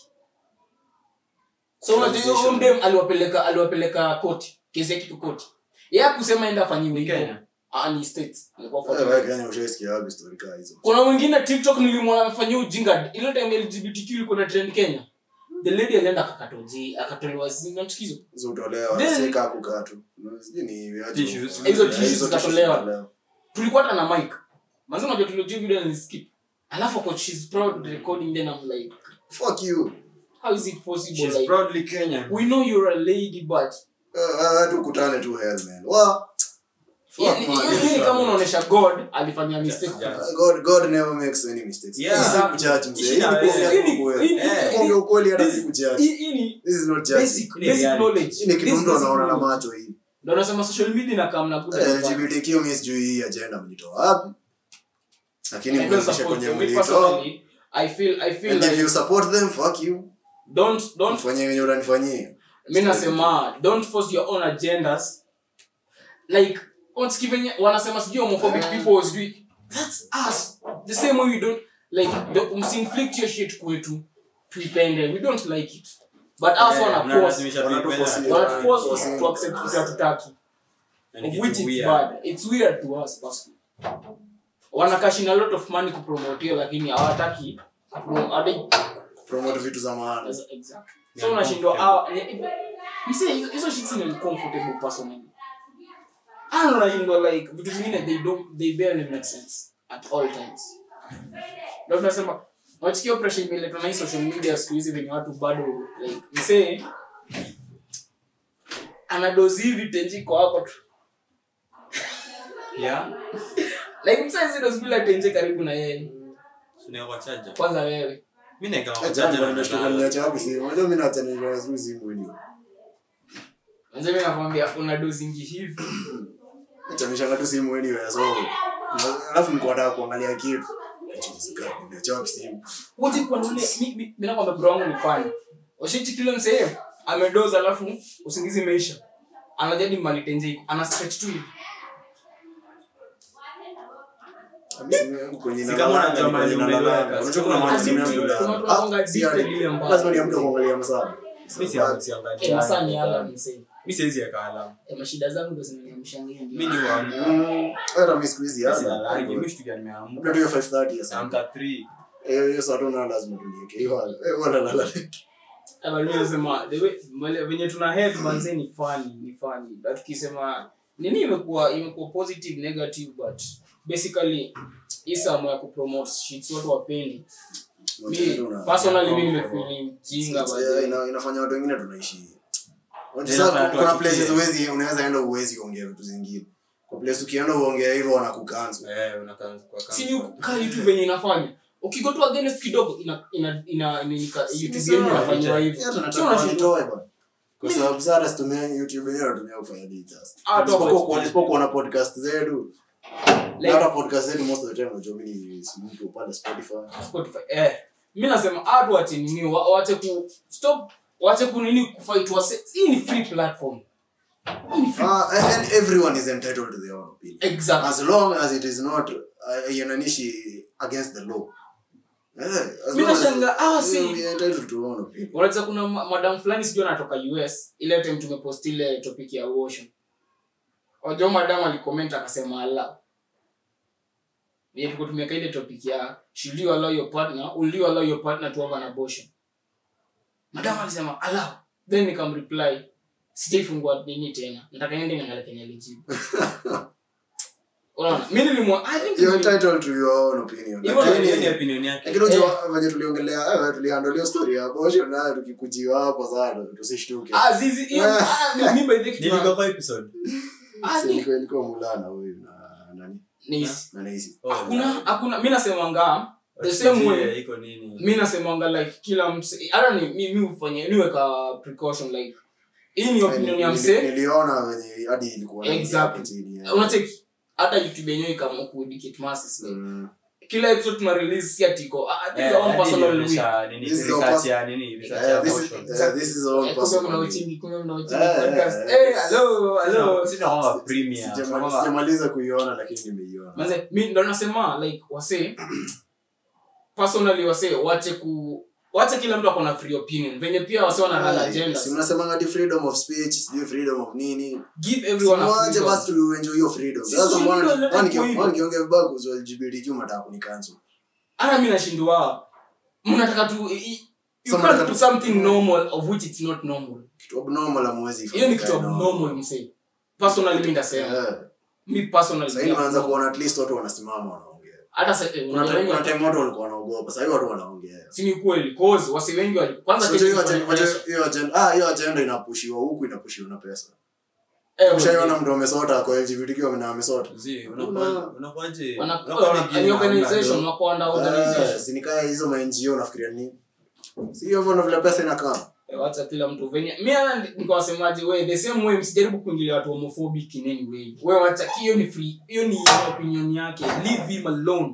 so unajua huyo Transition. mdem aliwapeleka aliwapeleka koti kesi yake iko koti yeye hakusema enda afanyiwe Ni hivyo Kenya. ah ni states alikuwa Eh, 40 wewe Kenya ushaisikia wapi story kaa hizo kuna mwingine tiktok nilimwona amefanyia ujinga ile time lgbtq ilikuwa na trend kenya the lady alienda akakatoji akatolewa zinachukizo hizo utolewa Then- sika kukaa tu sijui ni aje Tissues. ufanye. Hizo Eh, tissues hizo zikatolewa. zikatolewa. tulikuwa hata na mic manzi unajua tuliojua video ni skip alafu ako she's proud recording then i'm like fuck you how is it possible She's like proudly Kenyan. we know you're a lady but Eh, eh, tukutane tu hell man wa fuck yani man. hiyo ni kama unaonesha god alifanya mistake Yeah. God, God never makes any mistakes. Yeah. Hii si kujudge mzee. Ishi na Hii ni wewe. kuongea Hii ni- ukweli. hii ni- Eh. Kuongea ukweli hata This- si kujudge. hii hii ni This is not judging. basic Ni basic reality. knowledge Hii ni kitu This mtu basic anaona na knowledge. macho hii. ndio nasema social media na kama good and bad. LGBTQ mimi sijui hii agenda mlitoa wapi. Lakini I don't mmefikisha support kwenye them. Me mlitoa. personally, I feel I feel And if like you support them, fuck you. don't don't Mfanyie wenye unanifanyia. mi nasema don't force your own agendas like unasikia venye wanasema sijui homophobic Ah. people sijui that's us the same way we don't like the msinflict your shit kwetu tuipende we don't like it but us Eh, wana force unalazimisha Wanatu tuipende. force wana force Forcing. us to accept kitu hatutaki Na ni of kitu which it's weird. bad it's weird to us personally wanakashina a lot of money kupromote hiyo lakini hawataki kupro- hadi- Promote vitu za maana. That's exactly. Ni So unashindwa uncomfortable. ah, ni- msee hizo hizo shits ni uncomfortable personally. Ah, unashindwa like vitu zingine they don't they barely make sense at all times. Ndio tunasema wachikia pressure imeletwa na hii social media siku hizi venye watu bado like msee anadozi hivi tenji kwa hapo tu. Yeah. Like msee zile bila tenje karibu na yeye. Tunaweka charger. Kwanza wewe. Mimi naeka Eh, charger jambo na nimeshtuka nalala. niacha wapi simu. Unajua mimi naacha nilala simu simu hiyo. Mzee mimi nakwambia una dozingi hivi. Acha nishanga tu simu anyway so. Alafu niko nataka kuangalia kitu. Niacha wapi simu. wote kwa nule mi mi mi nakwambia bro wangu ni fan washiti kile msee amedoza alafu usingizi imeisha anajadi malitenje iko ana stretch tu hivi Simu yangu kwenye Si inalala, kama unajua kwenye mahali inalala. umeiweka. Unajua kuna mahali Asi simu mtu- yangu kuna inalala. watu wanakuanga Ah, si addicted hadi- ile mbaya. lazima niamke kuangalia masaa. mi si- siangalii. Eh, masaa ni alarm msee mi siwezi weka alarm. Eh, mashida zangu ndo zinaniamshangia mi ni huamka. Mm, hata mi siku hizi Mi hata. silalangi. mi Labda shtukia nimeamka. tu hiyo 5:30 ya saa. Naamka 3. Eh, hiyo saa tu nayo lazima tulieke. Hiyo wala- eh, wala lala. Eh, but mimi nasema the way vile- venye tuna head manze ni funny ni funny but tukisema nini imekuwa imekuwa positive negative but basically hii samu ya kupromote shit watu wapendi mi Una- personally mimi nimefeel jinga Sasa, but yeah, ina- inafanya watu wengine tunaishi Unajua Inafanya sasa watu kuna wachukie. places huwezi unaweza enda uwezi ongea vitu zingine kwa place ukienda uongea hivyo wanakucancel Eh, unakaa kwa si kamera. ni kaa youtube venye inafanya ukigotoa against kidogo ina ina ina nini ka- youtube sawa. yenu inafanywa hivyo Yeah, tunataka Sio unashindwa. wanitoe bwana. kwa sababu sasa hata situmia youtube yenyewe natumia kufanya nini sasa Ah, tu Isipokuwa hapo. kuona- isipokuwa kuona podcast zetu Like- hata podcast zetu most of the time unajua mimi si mtu pale spotify Spotify. Eh, mi nasema watu wache nini wa- wache ku stop wache ku nini kufight wase hii ni free platform Hii ni free. Ah, and, and everyone is entitled to their own opinion exactly as long as it is not uh, iananishi against the law Eh, as Mi long as- nashangaa, ah, yeah, si- we are entitled to our own opinion. unaweza kuna ma- madam fulani sijui anatoka us ile time tumepost ile topic ya abortion wajua madam alicomment akasema ala Vile tulikuwa tumeweka ile topic ya should you allow your partner will you allow your partner to have an abortion madam alisema allow then nikamreply sijaifungua nini tena nataka niende niangalie kenye alijibu unaona mi nilimwa i think You're nili- entitled to your own opinion. Hivyo Lakini- ndio- Hiyo ni opinion yake. lakini unajua venye tuliongelea eh, tulihandle story ya abortion nayo tukikujiwa hapo sana tusishtuke ah zizi hiyo ah mi- mi by the kitu Nilikuwa kwa episode. ah Si ni ilikuwa- ilikuwa mulana huyu na nani ni na Naisi. Oh, hakuna yeah. hakuna mi nasemanga the same way Wasijue iko nini. mi nasemanga like kila mse hata ni mi mi ufanye niweka precaution like hii ni opinion ya Nili- mse niliona venye hadi ilikuwa na Exactly. hapo chini, eh. unacheki hata youtube yenyewe ikaamua kuedicate masses like Mm. kila episode tuna release si atiko ah, this is Eh, our own hadi personal ilionyesha way nini, This is our research pers- ya nini, research Eh, ya this is- abortion. eh, this is our own Eh, kumbe personal mna way. uchingi kumbe mna uchingi Eh, podcast eh, eh hello hello Sisi tunakuwa premier, Sijama- tunakuwa- sijamaliza kuiona lakini nimeiona manze mi ndo nasema like wase personally wase wache ku wache kila mtu akona free opinion venye pia wase wana run Si agendas mnasemanga ati freedom of speech sijui freedom of nini give everyone a Simwache freedom. basi tuenjoy hiyo freedom Si sasa freedom, mwana let mwana it go hivyo. mwana kiongea vibaya kuhusu LGBTQ mnataka kunicancel hata mi nashindwa mnataka tu i- i- you So can't mnataka- do something normal of which it's not normal kitu abnormal hamwezi hiyo ni kitu ifanyika, no. abnormal msee personally mi ndasema Eh, mi personally sasa hivi unaanza kuona at least watu wanasimama wanaongea hata sa- eh, kuna unajua time kuna wengi- time watu walikuwa wanaogopa sasa hivi watu wanaongea si ni kweli cause wasi wengi wali kwanza So, kitu hiyo ilikuwa agenda- ni pressure. hiyo agenda ah hiyo agenda inapushiwa huku inapushiwa na pesa Eh, ushaiona mtu amesota kwa LGBTQ na amesota Zi, unakuwa- unakuwaje? wana- Unakuwa wana- wengine ni hamna organization do. wako under Eh, organization si nikaa hizo ma NGO nafikiria nini si hiyo hivyo ndo vile pesa inakaa Eh, wacha kila mtu venye mi hata nikawasemaje we the same way msijaribu kuingilia watu homophobic in any way we wacha hiyo ni free hiyo ni opinion yake leave him alone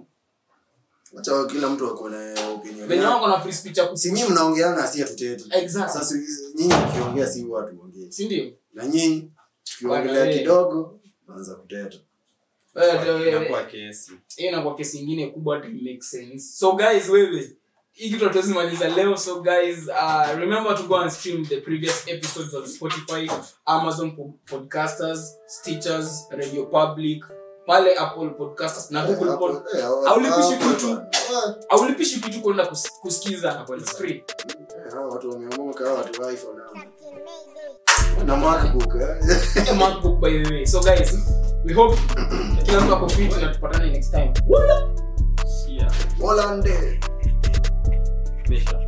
acha kila mtu ako na opinion venye yake. wako na free speech ya ku- si nyinyi mnaongeana si hatuteti exactly sasa nyinyi mkiongea si watu ongee si ndio na nyinyi tukiongelea Bwana, eh. kidogo naanza kuteta Eh, ndio, eh, Inakuwa kesi. hiyo inakuwa kesi ingine kubwa to make sense so guys wewe hii kitu hatuwezi maliza leo so guys uh, remember to go and stream the previous episodes on spotify amazon po- podcasters stitchers radio public pale apple podcasters na google Hapo- pod eh, hapo- Haulipishi hapo- kitu. Ah, aulipishi kitu kwenda kus, kusikiza it's free eh, hao watu wameomoka hao watu wa iPhone hao. na MacBook eh. a macbook by the way so guys we hope kila mtu ako fit na tupatane next time Yeah. Holland Mesha.